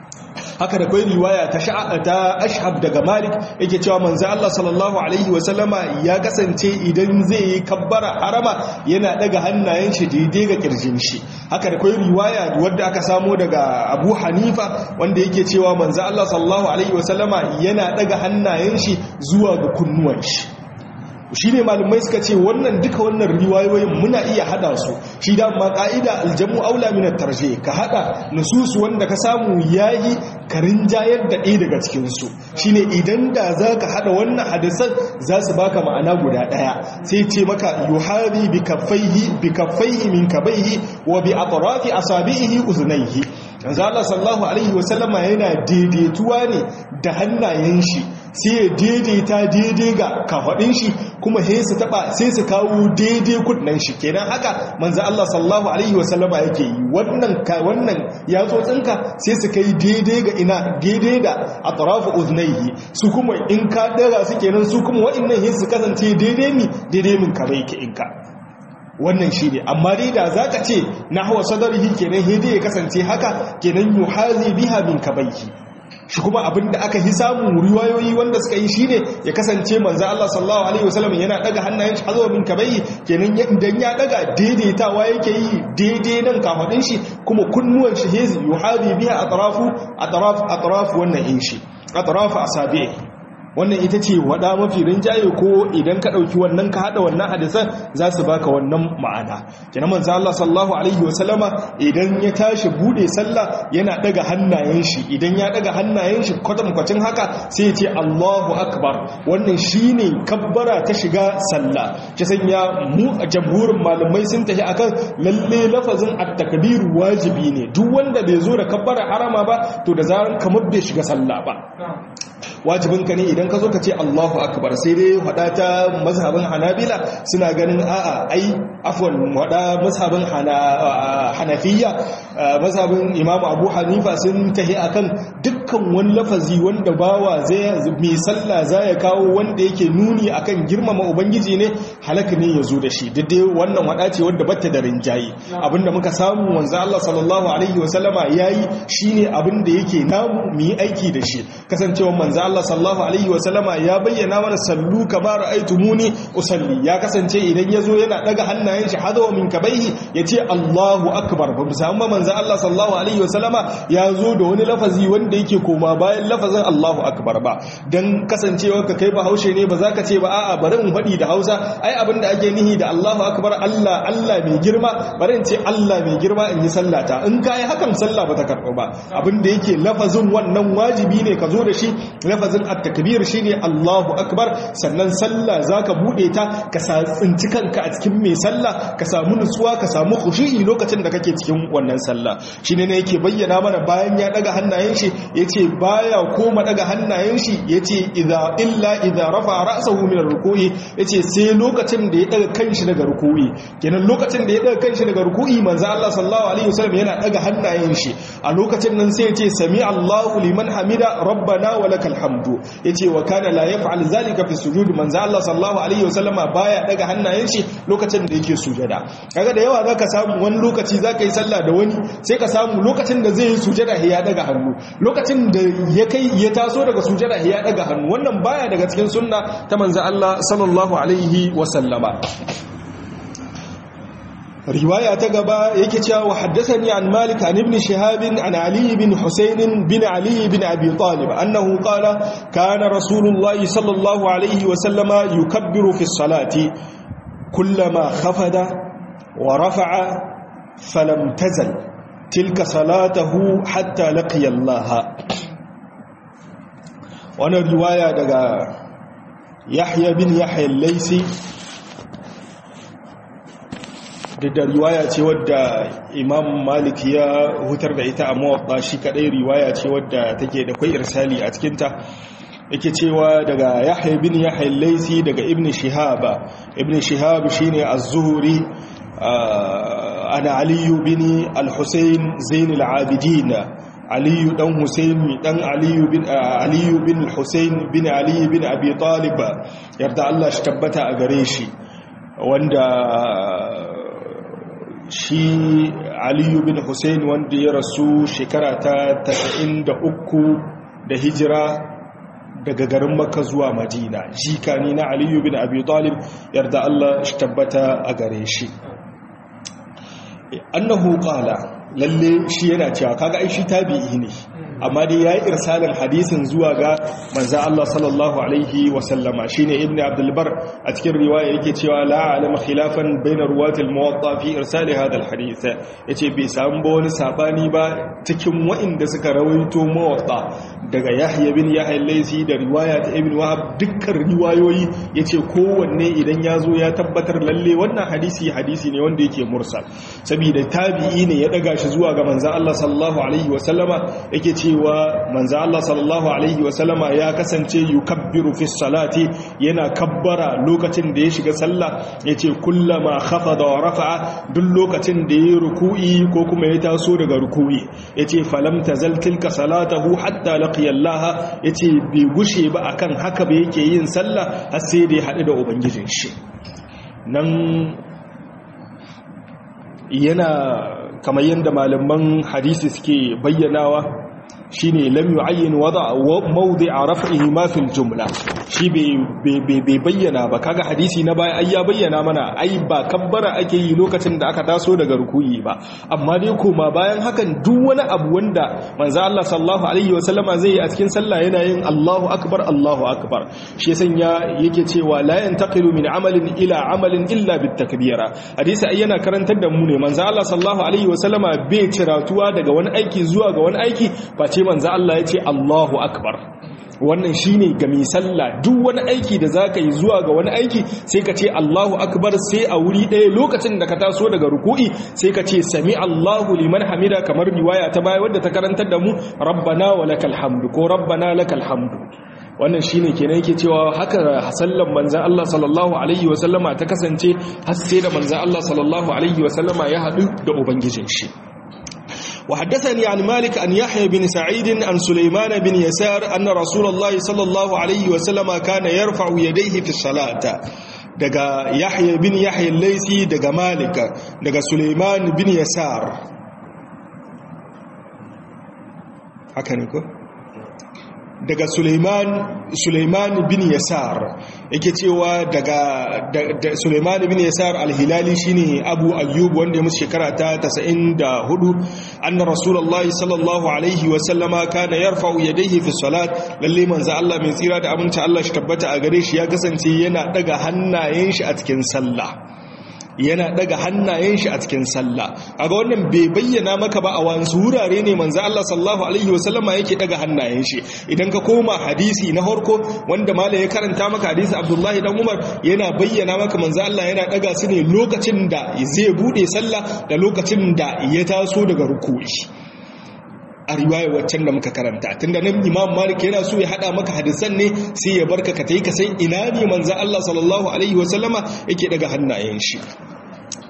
haka da kwai riwaya ta ta ashhab daga malik yake cewa manzo Allah sallallahu alaihi wasallama ya kasance idan zai yi kabbara harama yana daga hannayen shi daidai ga kirjin shi haka da kwai riwaya wadda aka samo daga Abu Hanifa wanda yake cewa manzo Allah sallallahu alaihi wasallama yana daga hannayen shi zuwa ga kunnuwan shi shi ne malumai suka ce wannan duka wannan riwayoyin muna iya hada su shi da ma ka'ida aljamu aula min tarje ka hada nususu wanda ka samu yayi ka rinjayar da ɗaya daga cikin su shine idan da zaka hada wannan hadisan za su baka ma'ana guda daya sai ce maka yuhadi bi kaffaihi bi kaffaihi min kabaihi wa bi atrafi asabihi uzunaihi yanzu Allah sallallahu alaihi wasallama yana daidaituwa ne da hannayen shi sai ya daidaita daidai ga kafaɗin shi kuma sai su taba sai su kawo daidai kudnan shi kenan haka manzo Allah sallallahu alaihi wasallama yake yi wannan wannan yatsotsinka sai su kai daidai ga ina daidai da atrafu uznaihi su kuma in ka daga su kenan su kuma wa'annan sai su kasance daidai mi daidai min ka bai ki inka wannan shi ne amma dai da za ka ce na hawa sadarihi kenan hede ya kasance haka kenan yuhazi biha min kabaihi shi kuma abin da aka yi samun riwayoyi wanda suka yi shine ya kasance manzo Allah sallallahu alaihi wasallam yana daga hannayen shi hazo min kabaihi kenan idan ya daga daidaitawa yake yi daidai nan kafadin shi kuma kunnuwan shi hezi yuhazi biha atrafu atraf atraf wannan in shi atrafu asabi'i wannan ita ce wada mafi rinjaye ko idan ka ɗauki wannan ka haɗa wannan hadisan za su baka wannan ma'ana kenan manzo Allah sallallahu alaihi wasallama idan ya tashi bude sallah yana daga hannayen shi idan ya daga hannayen shi kwatam kwacin haka sai ya ce Allahu akbar wannan shine kabbara ta shiga sallah ki sanya mu a jamhurin malamai sun tafi akan lalle lafazin at-takbir wajibi ne duk wanda bai zo da kabbara harama ba to da zaran kamar bai shiga sallah ba wajibinka ne idan ka zo ka ce Allahu akbar sai dai hada ta mazhabin Hanabila suna ganin a'a ai afwan hada mazhabin Hanafiya mazhabin Imam Abu Hanifa sun tahi akan dukkan wani lafazi wanda bawa zai mai sallah zai kawo wanda yake nuni akan girmama ubangiji ne halaka ne yazo da shi duk dai wannan hada ce wanda batta da rinjayi abinda muka samu wanzu Allah sallallahu alaihi wasallama yayi shine abinda yake namu mu yi aiki da shi kasancewa manzo Allah sallallahu alaihi wasallama ya bayyana mana sallu kama ra'aytumuni usalli ya kasance idan yazo yana daga hannayen shi hadawa min kabaihi yace Allahu akbar ba mu samu manzo Allah sallallahu alaihi wasallama ya zo da wani lafazi wanda yake koma bayan lafazin Allahu akbar ba dan kasancewa ka kai bahaushe ne ba za ka ce ba a'a bari in faɗi da Hausa ai abinda ake nihi da Allahu akbar Allah Allah mai girma bari in ce Allah mai girma in yi sallata in kai hakan sallah ba ta karɓo ba abinda yake lafazin wannan wajibi ne ka zo da shi lafazin at-takbir shine Allahu akbar sannan sallah zaka bude ta ka tsinci kanka a cikin mai sallah ka samu nutsuwa ka samu khushu'i lokacin da kake cikin wannan sallah shine ne yake bayyana mana bayan ya daga hannayen shi yace baya koma daga hannayen shi yace idza illa idza rafa ra'sahu min ar-ruku'i yace sai lokacin da ya daga kanshi daga ruku'i kenan lokacin da ya daga kanshi daga ruku'i manzo Allah sallallahu alaihi wasallam yana daga hannayen shi a lokacin nan sai yace sami Allahu liman hamida rabbana wa lakal hamd hamdu yace wa kana la yaf'al zalika fi sujud manzo Allah sallallahu alaihi wasallama baya daga hannayen shi lokacin da yake sujada kaga da yawa zaka samu wani lokaci zaka yi sallah da wani sai ka samu lokacin da zai yi sujada ya daga hannu lokacin da ya kai ya taso daga sujada ya daga hannu wannan baya daga cikin sunna ta manzo Allah sallallahu alaihi wasallama riwaya ta gaba yake cewa wa haddathani an malik an ibn shihab an ali ibn husayn bin ali ibn abi talib annahu qala kana rasulullah sallallahu alayhi wa sallama yukabbiru fi salati kullama khafada wa rafa'a falam tazal tilka salatuhu hatta laqiya allah wannan riwaya daga yahya bin yahya al-laysi da riwaya ce wadda imam malik ya hutar da ita a mawaɓa shi kaɗai riwaya ce wadda take da kwai irsali a cikinta yake cewa daga yahya bin yahya laisi daga ibn shihaba ibn shihab shine az-zuhri ana aliyu bin al-husayn zain al-abidin aliyu dan husayn dan aliyu bin aliyu bin al-husayn bin ali bin abi talib yarda Allah shi tabbata a gare shi wanda shi aliyu bin hussein wanda ya rasu shekara ta 93 da hijira daga garin makka zuwa madina jika ne na aliyu bin abi talib yarda allah shi tabbata a gare shi annahu qala lalle shi yana cewa kaga ai shi tabi'i ne amma dai yayi irsalin hadisin zuwa ga manzo Allah sallallahu alaihi wa sallama shine ibnu abdul bar a cikin riwaya yake cewa la alama khilafan bainar ruwatil muwatta fi irsal hadha al hadith yace bai samu ba wani sabani ba cikin waɗanda suka rawaito muwatta daga yahya bin yahya laysi da riwaya ta ibnu wahab dukkan riwayoyi yace kowanne idan ya zo ya tabbatar lalle wannan hadisi hadisi ne wanda yake mursal saboda tabi'i ne ya daga shi zuwa ga manzo Allah sallallahu alaihi wa sallama yake cewa manzo Allah sallallahu alaihi wasallama ya kasance yukabbiru fi salati yana kabbara lokacin da ya shiga sallah yace kullama khafada wa rafa'a duk lokacin da ya ruku'i ko kuma ya taso daga ruku'i yace falam tazal tilka salatahu hatta laqiya Allah yace bai gushe ba akan haka ba yake yin sallah har sai da ya hadu da ubangijin shi nan yana kamar yadda malaman hadisi suke bayyanawa shine lam yu'ayyin wada mawdi'a raf'ihi ma fil jumla shi bai bayyana ba kaga hadisi na baya ai ya bayyana mana ai ba kabbara ake yi lokacin da aka taso daga rukuyi ba amma dai koma bayan hakan duk wani abu wanda manzo Allah sallallahu alaihi wasallama zai yi a cikin sallah yana yin Allahu akbar Allahu akbar shi sanya yake cewa la yantaqilu min amalin ila amalin illa bit takbira hadisi ai yana karantar da mu ne manzo Allah sallallahu alaihi wasallama bai ciratuwa daga wani aiki zuwa ga wani aiki face manzo Allah ya ce Allahu akbar wannan shine ga mai sallah duk wani aiki da zaka yi zuwa ga wani aiki sai ka ce Allahu akbar sai a wuri ɗaya lokacin da ka taso daga ruku'i sai ka ce sami Allahu liman hamida kamar riwaya ta baya wadda ta karantar da mu rabbana wa lakal hamdu ko rabbana lakal hamdu wannan shine kenan yake cewa haka sallan manzon Allah sallallahu alaihi wa sallama ta kasance har sai da manzon Allah sallallahu alaihi wa sallama ya haɗu da ubangijin shi وحدثني عن مالك أن يحيى بن سعيد عن سليمان بن يسار أن رسول الله صلى الله عليه وسلم كان يرفع يديه في الصلاة دقى يحيى بن يحيى الليثي دقى مالك دقى سليمان بن يسار هكذا daga Suleiman Suleiman bin Yasar yake cewa daga Suleiman bin Yasar al-Hilali shine Abu Ayyub wanda ya musu shekara ta 94 anna Rasulullahi sallallahu alaihi wa sallama kana yarfa'u yadayhi fi salat lalle manzo Allah mai tsira da aminci Allah shi tabbata a gare shi ya kasance yana daga hannayen shi a cikin sallah yana daga hannayen shi a cikin sallah kaga wannan bai bayyana maka ba a wasu wurare ne manzo Allah sallallahu alaihi wasallama yake daga hannayen shi idan ka koma hadisi na harko wanda mala ya karanta maka hadisi Abdullahi dan Umar yana bayyana maka manzo Allah yana daga su ne lokacin da zai bude sallah da lokacin da ya taso daga ruku'i a riwaya waccan da muka karanta tunda nan imam malik yana so ya hada maka hadisan ne sai ya barka ka tayi ka san ina ne manzo Allah sallallahu alaihi wasallama yake daga hannayen shi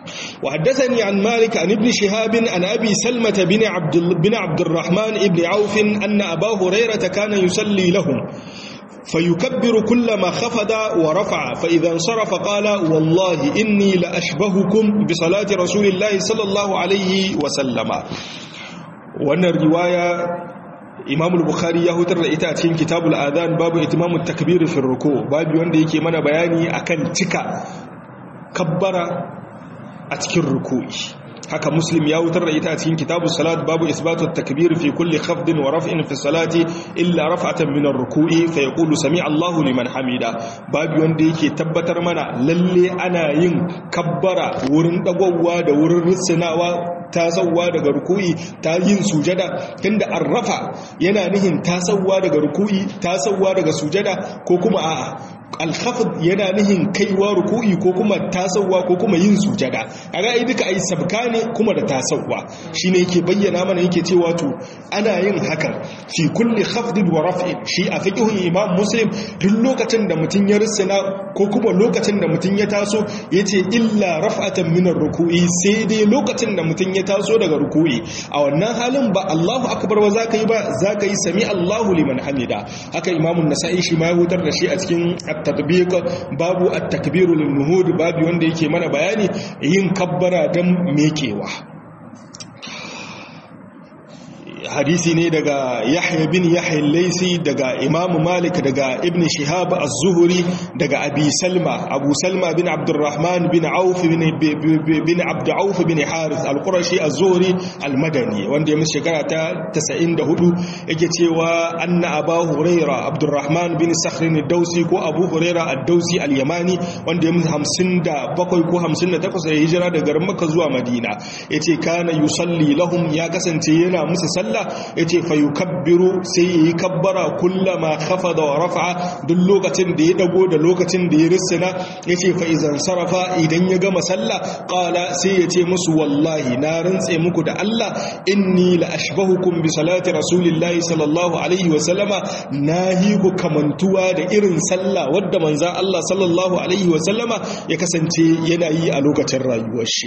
وحدثني عن مالك عن ابن شهاب عن أبي سلمة بن عبد, بن عبد الرحمن بن عوف أن أبا هريرة كان يصلي لهم فيكبر كلما خفض ورفع فإذا انصرف قال والله إني لأشبهكم بصلاة رسول الله صلى الله عليه وسلم وأن الرواية imam al-bukhari ya hutar da ita a cikin kitabul adhan babu itimamu takbir fi ruku babu wanda yake mana bayani akan cika kabbara a cikin ruku'i haka muslim ya wutar da ita a cikin kitabu salat babu isbatu takbir fi kulli khafdin wa raf'in fi salati illa raf'atan min ar-ruku'i fa yaqulu sami Allahu liman hamida babu wanda yake tabbatar mana lalle ana yin kabbara wurin dagwawa da wurin rusunawa tasawa daga ruku'i ta yin sujada tunda arrafa yana nihin tasawa daga ruku'i tasawa daga sujada ko kuma a'a alkhafd yana nihin kaiwa ruku'i ko kuma tasawa ko kuma yin sujada kaga ai duka ai sabka ne kuma da tasawa shine yake bayyana mana yake cewa to ana yin hakan fi kulli khafdin wa raf'in shi a fiqhun imam muslim duk lokacin da mutun ya rusuna ko kuma lokacin da mutun ya taso yace illa raf'atan min ruku'i sai dai lokacin da mutun ya taso daga ruku'i a wannan halin ba Allahu akbar ba zaka yi ba zaka yi sami Allahu liman hamida haka imam an-nasa'i shi ma ya hutar da shi a cikin at-tatbiq babu at-takbir lin-nuhud babu wanda yake mana bayani yin kabbara dan mekewa hadisi ne daga yahya bin yahya laisi daga imamu malik daga ibn shihab az-zuhri daga abi salma abu salma bin abdurrahman bin auf bin bin abd auf bin harith al-qurashi az-zuhri al-madani wanda ya musu shekara ta 94 yake cewa anna abu huraira abdurrahman bin sakhr ad-dausi ko abu huraira ad-dausi al-yamani wanda ya musu 57 ko 58 ya hijira daga garin makka zuwa madina yace kana yusalli lahum ya kasance yana musu sallah ya ce fayukabbiru sai ya yi kabbara kullama kafa da rafa duk lokacin da ya dago da lokacin da ya rissina ya ce fa'izan sarrafa idan ya gama sallah ƙala sai ya ce musu wallahi na rantse muku da Allah inni la ashbahukum bi salati rasulillahi sallallahu alaihi wasallama na yi ku kamantuwa da irin sallah wadda manza Allah sallallahu alaihi wasallama ya kasance yana yi a lokacin rayuwar shi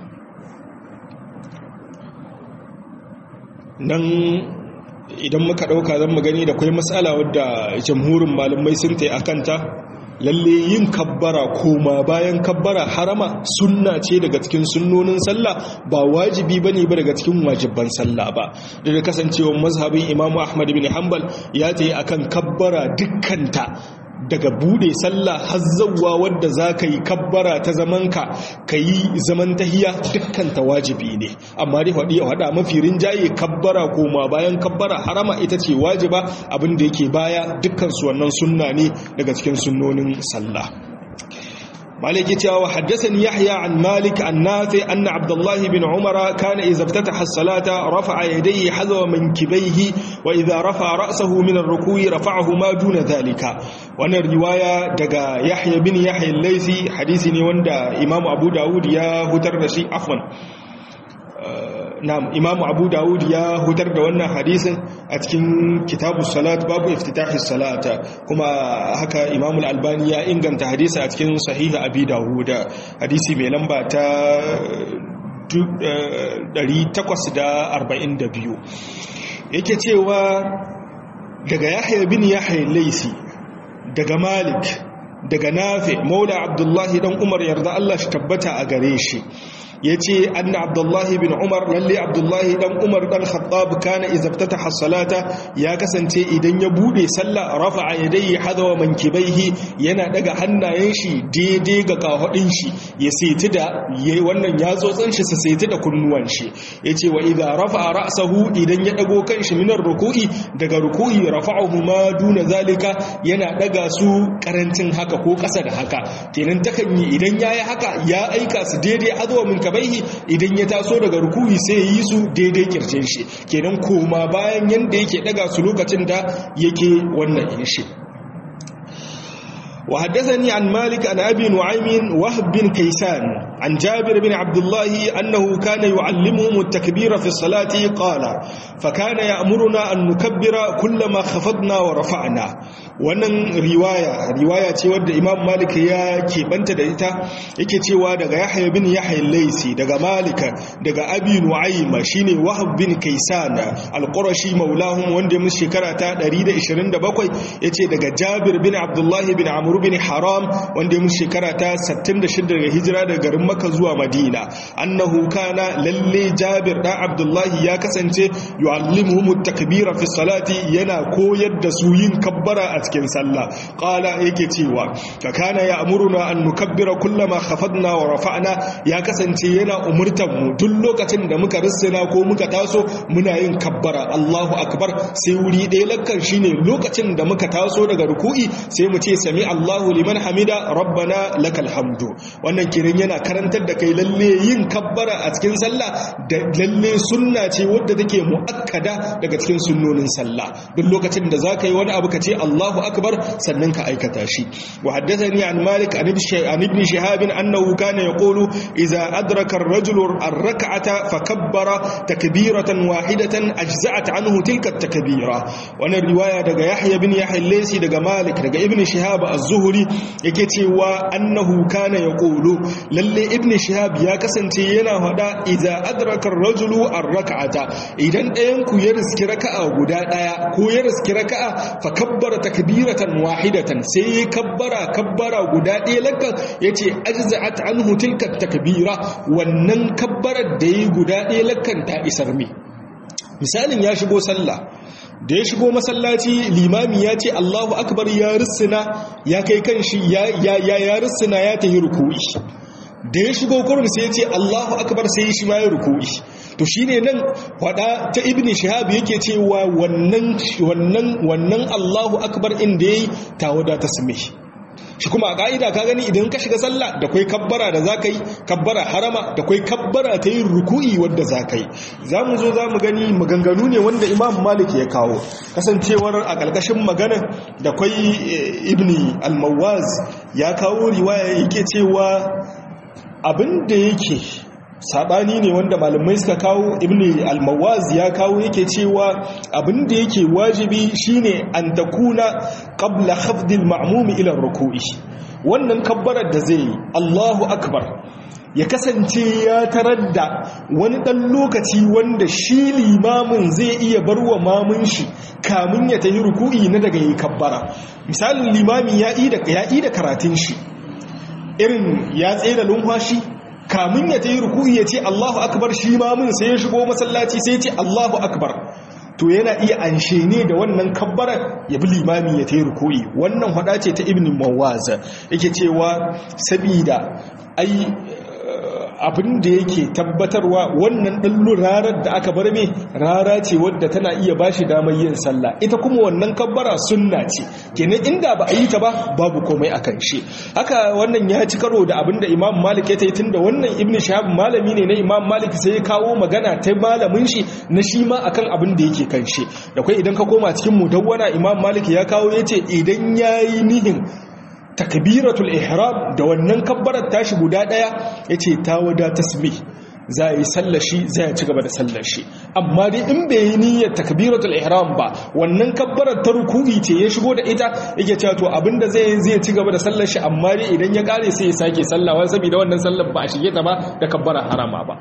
nan idan muka ɗauka zan gani da kwai matsala wadda jamhurin malamai sun ta akanta lalle yin kabbara koma bayan kabbara harama sunna ce daga cikin sunnonin sallah ba wajibi bane ba daga cikin wajibban sallah ba da kasancewar mazhabin imamu ahmad bin hanbal ya ta yi akan kabbara dukkanta daga bude sallah har zawwa wadda za ka yi kabbara ta zamanka ka yi zaman tahiya dukkan ta wajibi ne amma dai faɗi a faɗa mafi rinjaye kabbara koma bayan kabbara harama ita ce wajiba abin da yake baya dukkan su wannan sunna ne daga cikin sunnonin sallah مالك يتوا حدثني يحيى عن مالك عن نافع أن عبد الله بن عمر كان إذا افتتح الصلاة رفع يديه حذو منكبيه وإذا رفع رأسه من الركوع رفعه ما دون ذلك وانا الرواية دقى يحيى بن يحيى الليثي حديثني وندا إمام أبو داود يا هتر رشي عفوا na'am imam abu dawud ya hutar da wannan hadisin a cikin kitabu salat babu iftitahi salata kuma haka imam al-albani ya inganta hadisi a cikin sahiha abi dawud hadisi mai lamba ta 842 yake cewa daga yahya bin yahya laisi daga malik daga nafi maula abdullahi dan umar yarda Allah shi tabbata a gare shi ya ce anna abdullahi bin umar lalle abdullahi dan umar dan khattab kana izabtata hasalata ya kasance idan ya bude sallah rafa'a yadayhi hadawa mankibaihi yana daga hannayen shi daidai ga kahudin shi ya saiti da yayi wannan yatsotsin shi sa saiti da kunnuwan shi yace wa idza rafa'a ra'sahu idan ya dago kanshi minar ruku'i daga ruku'i rafa'ahu ma duna zalika yana daga su karancin haka ko kasa da haka kenan takan yi idan yayi haka ya aika su daidai hadawa min kabaihi idan ya taso daga ruku'i sai ya yi su daidai kirjin shi kenan koma bayan yanda yake daga su lokacin da yake wannan yin shi وحدثني عن مالك عن أبي نعيم وهب بن كيسان عن جابر بن عبد الله أنه كان يعلمهم التكبير في الصلاة قال فكان يأمرنا أن نكبر كلما خفضنا ورفعنا wannan riwaya riwaya ce wadda imam malik ya keɓanta da ita yake cewa daga yahya bin yahya laisi daga malika daga abi nu'ayma shine wahab bin kaisan al-qurashi maulahum wanda mun shekara ta 127 yace daga jabir bin abdullah bin amr bin haram wanda mun shekara ta 66 daga hijira daga garin makka zuwa madina annahu kana lalle jabir dan abdullah ya kasance yu'allimuhum at-takbira fi salati yana koyar da su yin kabbara a cikin sallah qala yake cewa ka kana ya'muruna an nukabbira kullama khafadna wa rafa'na ya kasance yana umurtan mu duk lokacin da muka rissina ko muka taso muna yin kabbara Allahu akbar sai wuri ɗaya lakkan shine lokacin da muka taso daga ruku'i sai mu ce sami Allahu liman hamida rabbana lakal hamdu wannan kiran yana karantar da kai lalle yin kabbara a cikin sallah da lalle sunna ce wadda take muakkada daga cikin sunnonin sallah duk lokacin da zaka yi wani abu ka ce Allahu akbar sannan ka aikata shi wa haddathani an malik an ibn shihab annahu kana yaqulu idza adraka ar-rajulu ar-rak'ata fakabbara takbiratan wahidatan ajza'at anhu tilka at-takbira wannan riwaya daga yahya bin yahya al-laysi daga malik daga ibn shihab az-zuhri yake cewa annahu kana yaqulu lalle ibn shihab ya kasance yana hada idza adraka ar-rajulu ar-rak'ata idan ɗayan ku ya riski raka'a guda ɗaya ko ya riski raka'a fa kabbara takbiratan wahidatan sai ya kabbara kabbara guda ɗaya lakkan yace ajza'at anhu tilka takbira wannan kabbarar da yi guda ɗaya lakkan ta isar me misalin ya shigo sallah da ya shigo masallaci limami ya ce Allahu akbar ya rissina ya kai kanshi ya ya ya rissina ya tahi ruku'i da ya shigo kurum sai ya ce Allahu akbar sai shi ma ya ruku'i to shine nan wada ta ibn shihab yake cewa wannan wannan wannan Allahu akbar inda yayi tawada tasmih shi kuma a ka'ida ka gani idan ka shiga sallah da kwai kabbara da za ka yi kabbara harama da kwai kabbara ta yin ruku'i wadda za ka yi za mu zo za mu gani maganganu ne wanda imam malik ya kawo kasancewar a ƙarƙashin magana da kwai ibni al-mawaz ya kawo riwaya yake cewa abin da yake sabani ne wanda malamai suka kawo ibn al-mawaz ya kawo yake cewa abin da yake wajibi shine an takuna qabla khafd al-ma'mum ila ruku'i wannan kabbarar da zai Allahu akbar ya kasance ya tarar da wani dan lokaci wanda shi limamin zai iya barwa mamun shi kamun ya tayi ruku'i na daga yi kabbara misalin limami ya yi da ya yi da karatun shi irin ya tsaye da lumfashi kamun ya ta yi ruku'i ya ce Allahu akbar shi ma mun sai ya shigo masallaci sai ya ce Allahu akbar to yana iya anshe ne da wannan kabbarar ya bi limami ya ta yi ruku'i wannan hada ce ta ibn mawaz yake cewa sabida ai abin da yake tabbatarwa wannan ɗan rarar da aka bar me rara ce wadda tana iya ba shi damar yin sallah ita kuma wannan kabbara sunna ce kenan inda ba a yi ta ba babu komai a kan shi haka wannan ya ci karo da abin da imam malik ya ta yi tun da wannan ibn shahab malami ne na imam malik sai ya kawo magana ta malamin shi na shi ma akan abin da yake kan shi da kai idan ka koma cikin mudawwana imam malik ya kawo ya ce idan ya yi nihin takbiratul ihram da wannan kabbarar tashi guda daya yace ta wada tasbih za yi sallashi zai ci gaba da sallashi amma dai in bai yi niyyar takbiratul ihram ba wannan kabbarar ta ruku'i ce ya shigo da ita yake cewa to abinda zai zai ci gaba da sallashi amma dai idan ya kare sai ya sake sallawa saboda wannan sallar ba a shige ta ba da kabbarar harama ba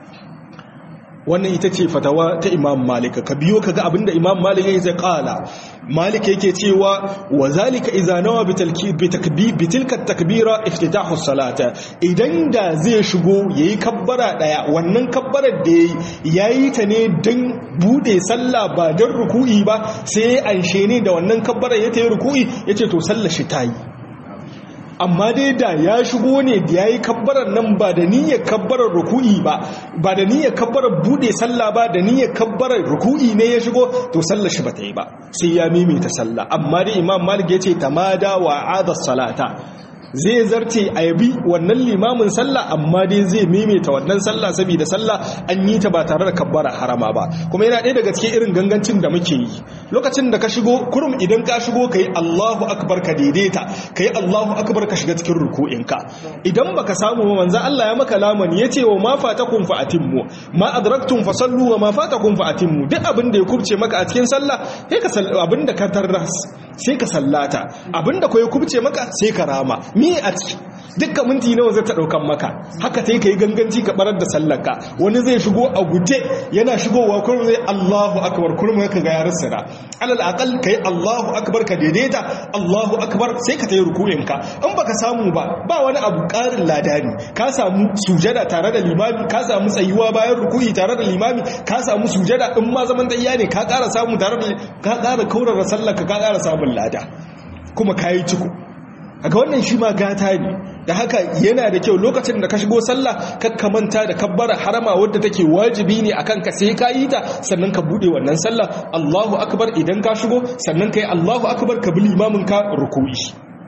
wannan ita ce fatawa ta imam malika ka biyo ka ga abinda imam malika ya kala malika yake cewa wa zalika idza nawa bi tilka takbira iftitahu salata idan da zai shigo yayi kabbara daya wannan kabbarar da yayi yayi ta ne dan bude sallah ba dan ruku'i ba sai anshe ne da wannan kabbarar ya tayi ruku'i yace to sallar shi tayi amma dai da ya shigo ne da ya yi kabbarar nan ba da niyyar kabbarar ruku'i ba ba da niyyar kabbarar bude sallah ba da niyyar kabbarar ruku'i ne ya shigo to sallar shi ba ta yi ba sai ya maimaita sallah amma dai imam malik ya ce tamada wa adha salata zai zarce a yabi wannan limamin sallah amma dai zai maimaita wannan sallah saboda sallah an yi ta ba tare da kabbara harama ba kuma yana ɗaya daga cikin irin gangancin da muke yi lokacin da ka shigo kurum idan ka shigo kai Allahu akbar ka daidaita kai Allahu akbar ka shiga cikin ruku'inka idan baka samu ba manzo Allah ya maka lamani yace wa ma fatakum fa atimmu ma adraktum fa sallu wa ma fatakum fa atimmu duk abin da ya kubce maka a cikin sallah sai ka abin da ka tarras sai ka sallata abin da ko ya kubce maka sai ka rama mi a ciki dukkan minti nawa zai ta daukan maka haka ta yi ka yi ganganci ka barar da sallarka wani zai shigo a gute yana shigowa kurum zai Allahu akbar kurum ka ga yaran sira alal aqal kai Allahu akbar ka daidaita Allahu akbar sai ka tayi ruku'in ka in baka samu ba ba wani abu karin ladani ka samu sujada tare da limami ka samu tsayuwa bayan ruku'i tare da limami ka samu sujada in ma zaman dayya ne ka ƙara samu tare da ka ƙara kaurara sallarka ka ƙara samun lada kuma kayi ciko aga wannan shi ma gata ne da haka yana da kyau lokacin da ka shigo sallah ka kamanta da kabbara harama wadda take wajibi ne akan ka sai ka yi ta sannan ka bude wannan sallah Allahu akbar idan ka shigo sannan kai Allahu akbar ka bi limamin ka ruku'i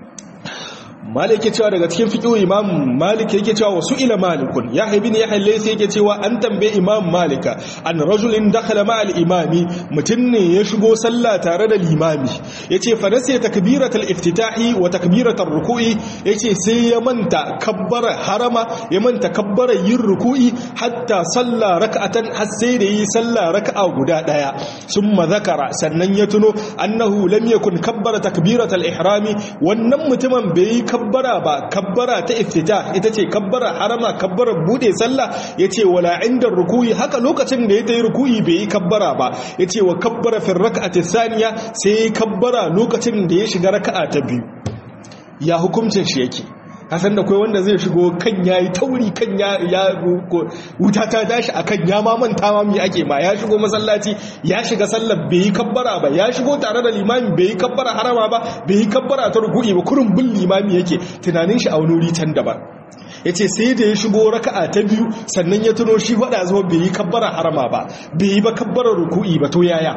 malik yake cewa daga cikin fiqhu imam malik yake cewa wasu ila malikun ya haibi ne ya halle sai yake cewa an tambaye imam malika an rajulin dakhala ma al imami mutun ne ya shigo sallah tare da limami yace fa nasiya takbiratul iftitahi wa takbiratul ruku'i yace sai ya manta kabbara harama ya manta kabbara yin ruku'i hatta salla rak'atan har sai da yi sallah raka'a guda daya summa zakara sannan ya tuno annahu lam yakun kabbara takbiratul ihrami wannan mutumin bai kabbara ba kabbara ta iftita ita ce kabbara harama kabbara bude sallah yace wala inda rukuyi haka lokacin da ya tayi rukuyi bai yi kabbara ba yace wa kabbara fi rak'ati thaniya sai kabbara lokacin da ya shiga raka'a ta biyu ya hukuncin shi yake hasan da kai wanda zai shigo kan yayi tauri kan ya ya wuta ta tashi akan ya ma manta ma me ake ma ya shigo masallaci ya shiga sallar bai yi kabbara ba ya shigo tare da limami bai yi kabbara harama ba bai yi kabbara ta ruku'i ba kurun bin limami yake tunanin shi a wani wuri can daban yace sai da ya shigo raka'a ta biyu sannan ya tuno shi wada zuwa bai yi kabbara harama ba bai yi ba kabbara ruku'i ba to yaya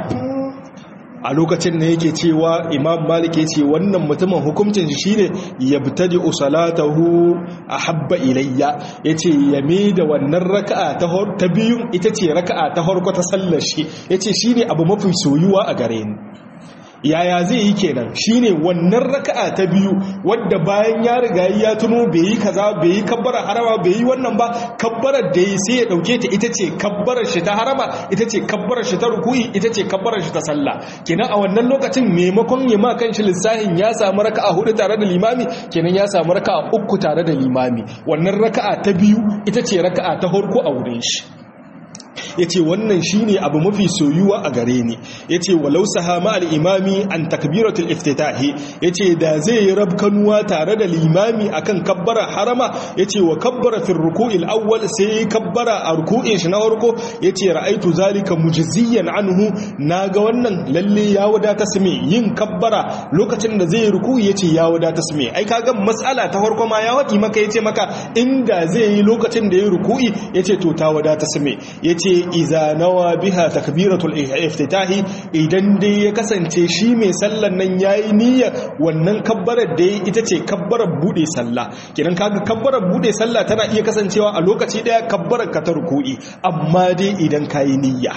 a lokacin da yake cewa imam malik ya ce wannan mutumin hukuncin shi shine ya bitadi usalatahu a habba ilayya ya ce ya da wannan raka'a ta biyun ita ce raka'a ta harko ta sallar shi ya ce shi ne abu mafi soyuwa a gare ni yaya zai yi kenan shine wannan raka'a ta biyu wadda bayan ya riga ya tuno bai yi kaza bai yi kabbara harama bai yi wannan ba kabbarar da yi sai ya dauke ta ita ce kabbarar shi ta harama ita ce kabbarar shi ta ruku'i ita ce kabbarar shi ta sallah kenan a wannan lokacin maimakon ya ma kanshi lissahin ya samu raka'a hudu tare da limami kenan ya samu raka'a uku tare da limami wannan raka'a ta biyu ita ce raka'a ta farko a wurin shi ya ce wannan shi ne abu mafi soyuwa a gare ni ya ce walau sahama al'imami an takbiratul iftitahi ya ce da zai yi rabkanuwa tare da limami akan kabbara harama ya ce wa kabbara fin ruku'il awwal sai yi kabbara a ruku'in shi na farko ya ce ra'aitu zalika mujiziyyan anhu na ga wannan lalle ya wadata su yin kabbara lokacin da zai yi ruku'i ya ce ya wadata su ai kaga mas'ala ta farko ma ya waɗi maka ya ce maka inda zai yi lokacin da ya yi ruku'i ya ce to ta wadata su ya ce iza nawa biha takbiratul iftitahi idan dai ya kasance shi mai sallan nan yayi niyya wannan kabbarar da ita ce kabbarar bude sallah kidan kaga kabbarar bude sallah tana iya kasancewa a lokaci daya kabbarar ka ta ruku'i amma dai idan kayi niyya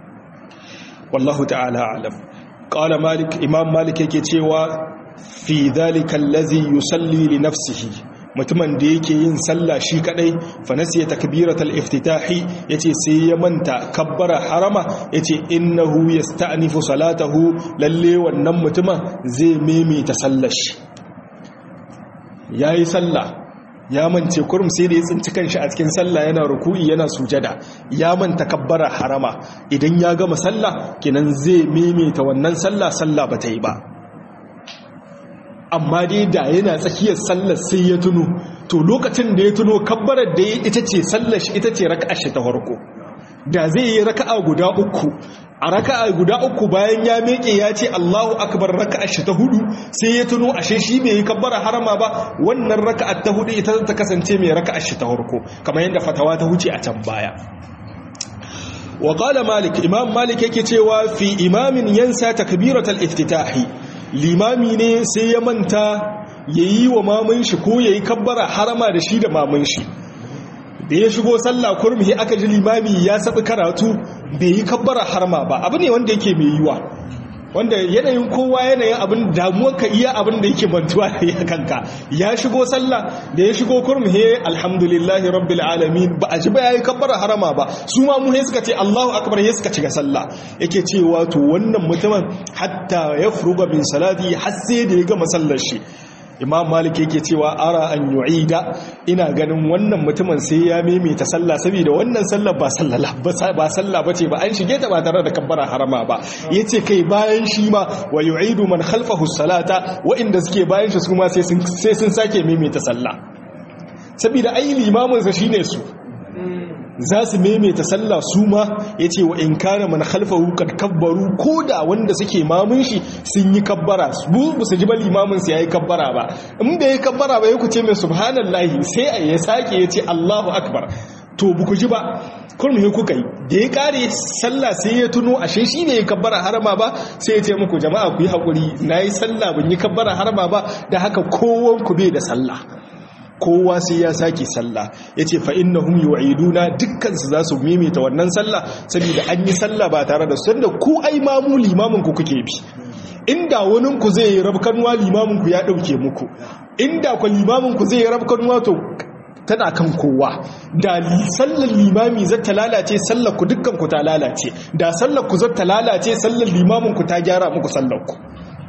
wallahu ta'ala alam qala malik imam malik yake cewa fi dhalika allazi yusalli li nafsihi mutumin da yake yin sallah shi kadai fa nasiya takbiratul iftitahi yace sai ya manta kabbara harama yace innahu yasta'nifu salatahu lalle wannan mutumin zai maimaita sallar shi yayi sallah ya mance kurum sai da ya tsinci kanshi a cikin sallah yana ruku'i yana sujada ya manta kabbara harama idan ya gama sallah kenan zai maimaita wannan sallah sallah bata yi ba amma dai da yana tsakiyar sallar sai ya tuno to lokacin da ya tuno kabbarar da ya ita ce sallar shi ita ce raka'a shi ta farko da zai yi raka'a guda uku a raka'a guda uku bayan ya meke ya ce Allahu akbar raka'a shi ta hudu sai ya tuno ashe shi bai yi kabbara harama ba wannan raka'a ta hudu ita ta kasance mai raka'a shi ta farko kamar yadda fatawa ta huce a can baya wa qala malik imam malik yake cewa fi imamin yansa takbiratul iftitahi limami ne sai ya manta yayi wa mamun shi ko yayi kabbara harama da shi da mamun shi da ya shigo sallah kurmi aka ji limami ya sabi karatu bai yi kabbara harma ba abu ne wanda yake mai yiwa wanda yanayin kowa yanayin abin damuwar ka iya abin da yake mantuwa da ya kanka ya shigo sallah da ya shigo kurmi he alhamdulillahi rabbil alamin ba a ji ba yayi kabbara harama ba su ma mu he suka ce Allahu akbar he suka ci ga sallah yake cewa to wannan mutumin hatta ya furuga min salati har sai da ya gama sallar shi imam malik yake cewa ara an yu'ida ina ganin wannan mutumin sai ya maimaita sallah saboda wannan sallah ba sallah ba sallah bace ba an shige ta ba tare da kabbara harama ba yace kai bayan shi ma wa yu'idu man khalfahu salata wa inda suke bayan shi su ma sai sun sai sun sake maimaita sallah saboda ai limamin sa shine su za su maimaita sallah su ma ya ce wa in kana man khalfahu kad kabbaru ko da wanda suke mamun shi sun yi kabbara bu su ji ba limamin su yayi kabbara ba in bai yi kabbara ba ya ku ce mai subhanallahi sai a ya sake ya ce Allahu akbar to bu ku ji ba kurmi kuka yi da ya kare sallah sai ya tuno ashe shi ne ya kabbara harama ba sai ya ce muku jama'a ku yi haƙuri na yi sallah ban yi kabbara harama ba da haka kowan ku bai da sallah kowa sai ya sake sallah ya ce fa'in na hum yi'iduna dukkansu za su mimita wannan sallah saboda an yi sallah ba tare da sanda ku ai mamu limaminku kuke bi inda waninku zai yi rabkanuwa limaminku ya ɗauke muku inda kwa limaminku zai yi rabkanuwa to tana kan kowa da sallar limami zai ta lalace sallar ku dukkan ku ta lalace da sallar ku zai ta lalace sallar limamin ku ta gyara muku sallar ku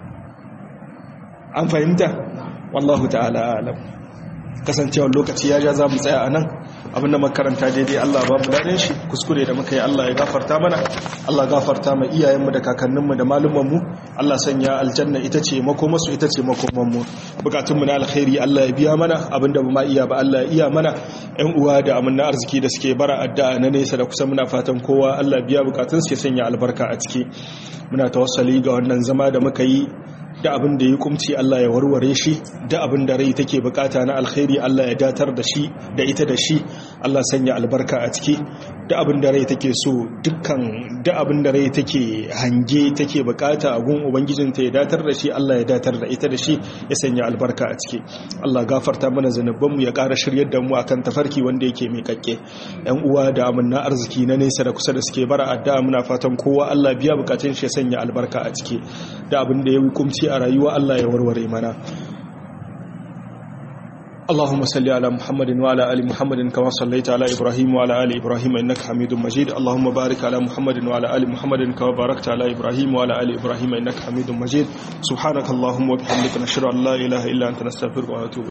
an fahimta wallahu ta'ala alam kasancewar lokaci ya ja za mu tsaya a nan abinda makaranta daidai Allah ba mu daɗin shi kuskure da muka yi Allah ya gafarta mana Allah gafarta ma iyayenmu da kakanninmu da malumanmu Allah sanya aljanna ita ce makomasu ita ce makomanmu bukatunmu na alkhairi Allah ya biya mana abinda ba ma iya ba Allah ya iya mana ƴan uwa da amanna arziki da suke bara addu'a na nesa da kusa muna fatan kowa Allah biya bukatun su ya sanya albarka a ciki muna tawassali ga wannan zama da muka yi da abin da ya kumci Allah ya warware shi da abin da rai take bukata na alkhairi Allah ya datar da shi da ita da shi Allah sanya albarka a ciki da abin da rai take so dukkan da abin da rai take hange take bukata a gun ubangijinta ya datar da shi Allah ya datar da ita da shi ya sanya albarka a ciki Allah gafarta mana zanubanmu ya ƙara shiryar da mu akan tafarki wanda yake mai kakke yan uwa da amanna arziki na nesa da kusa da suke bara addu'a muna fatan kowa Allah biya bukatun shi ya sanya albarka a ciki da abin da ya hukumci a rayuwa Allah ya warware mana اللهم صل على محمد وعلى ال محمد كما صليت على ابراهيم وعلى ال ابراهيم انك حميد مجيد اللهم بارك على محمد وعلى ال محمد كما باركت على ابراهيم وعلى ال ابراهيم انك حميد مجيد سبحانك اللهم وبحمدك نشهد ان لا اله الا انت نستغفرك ونتوب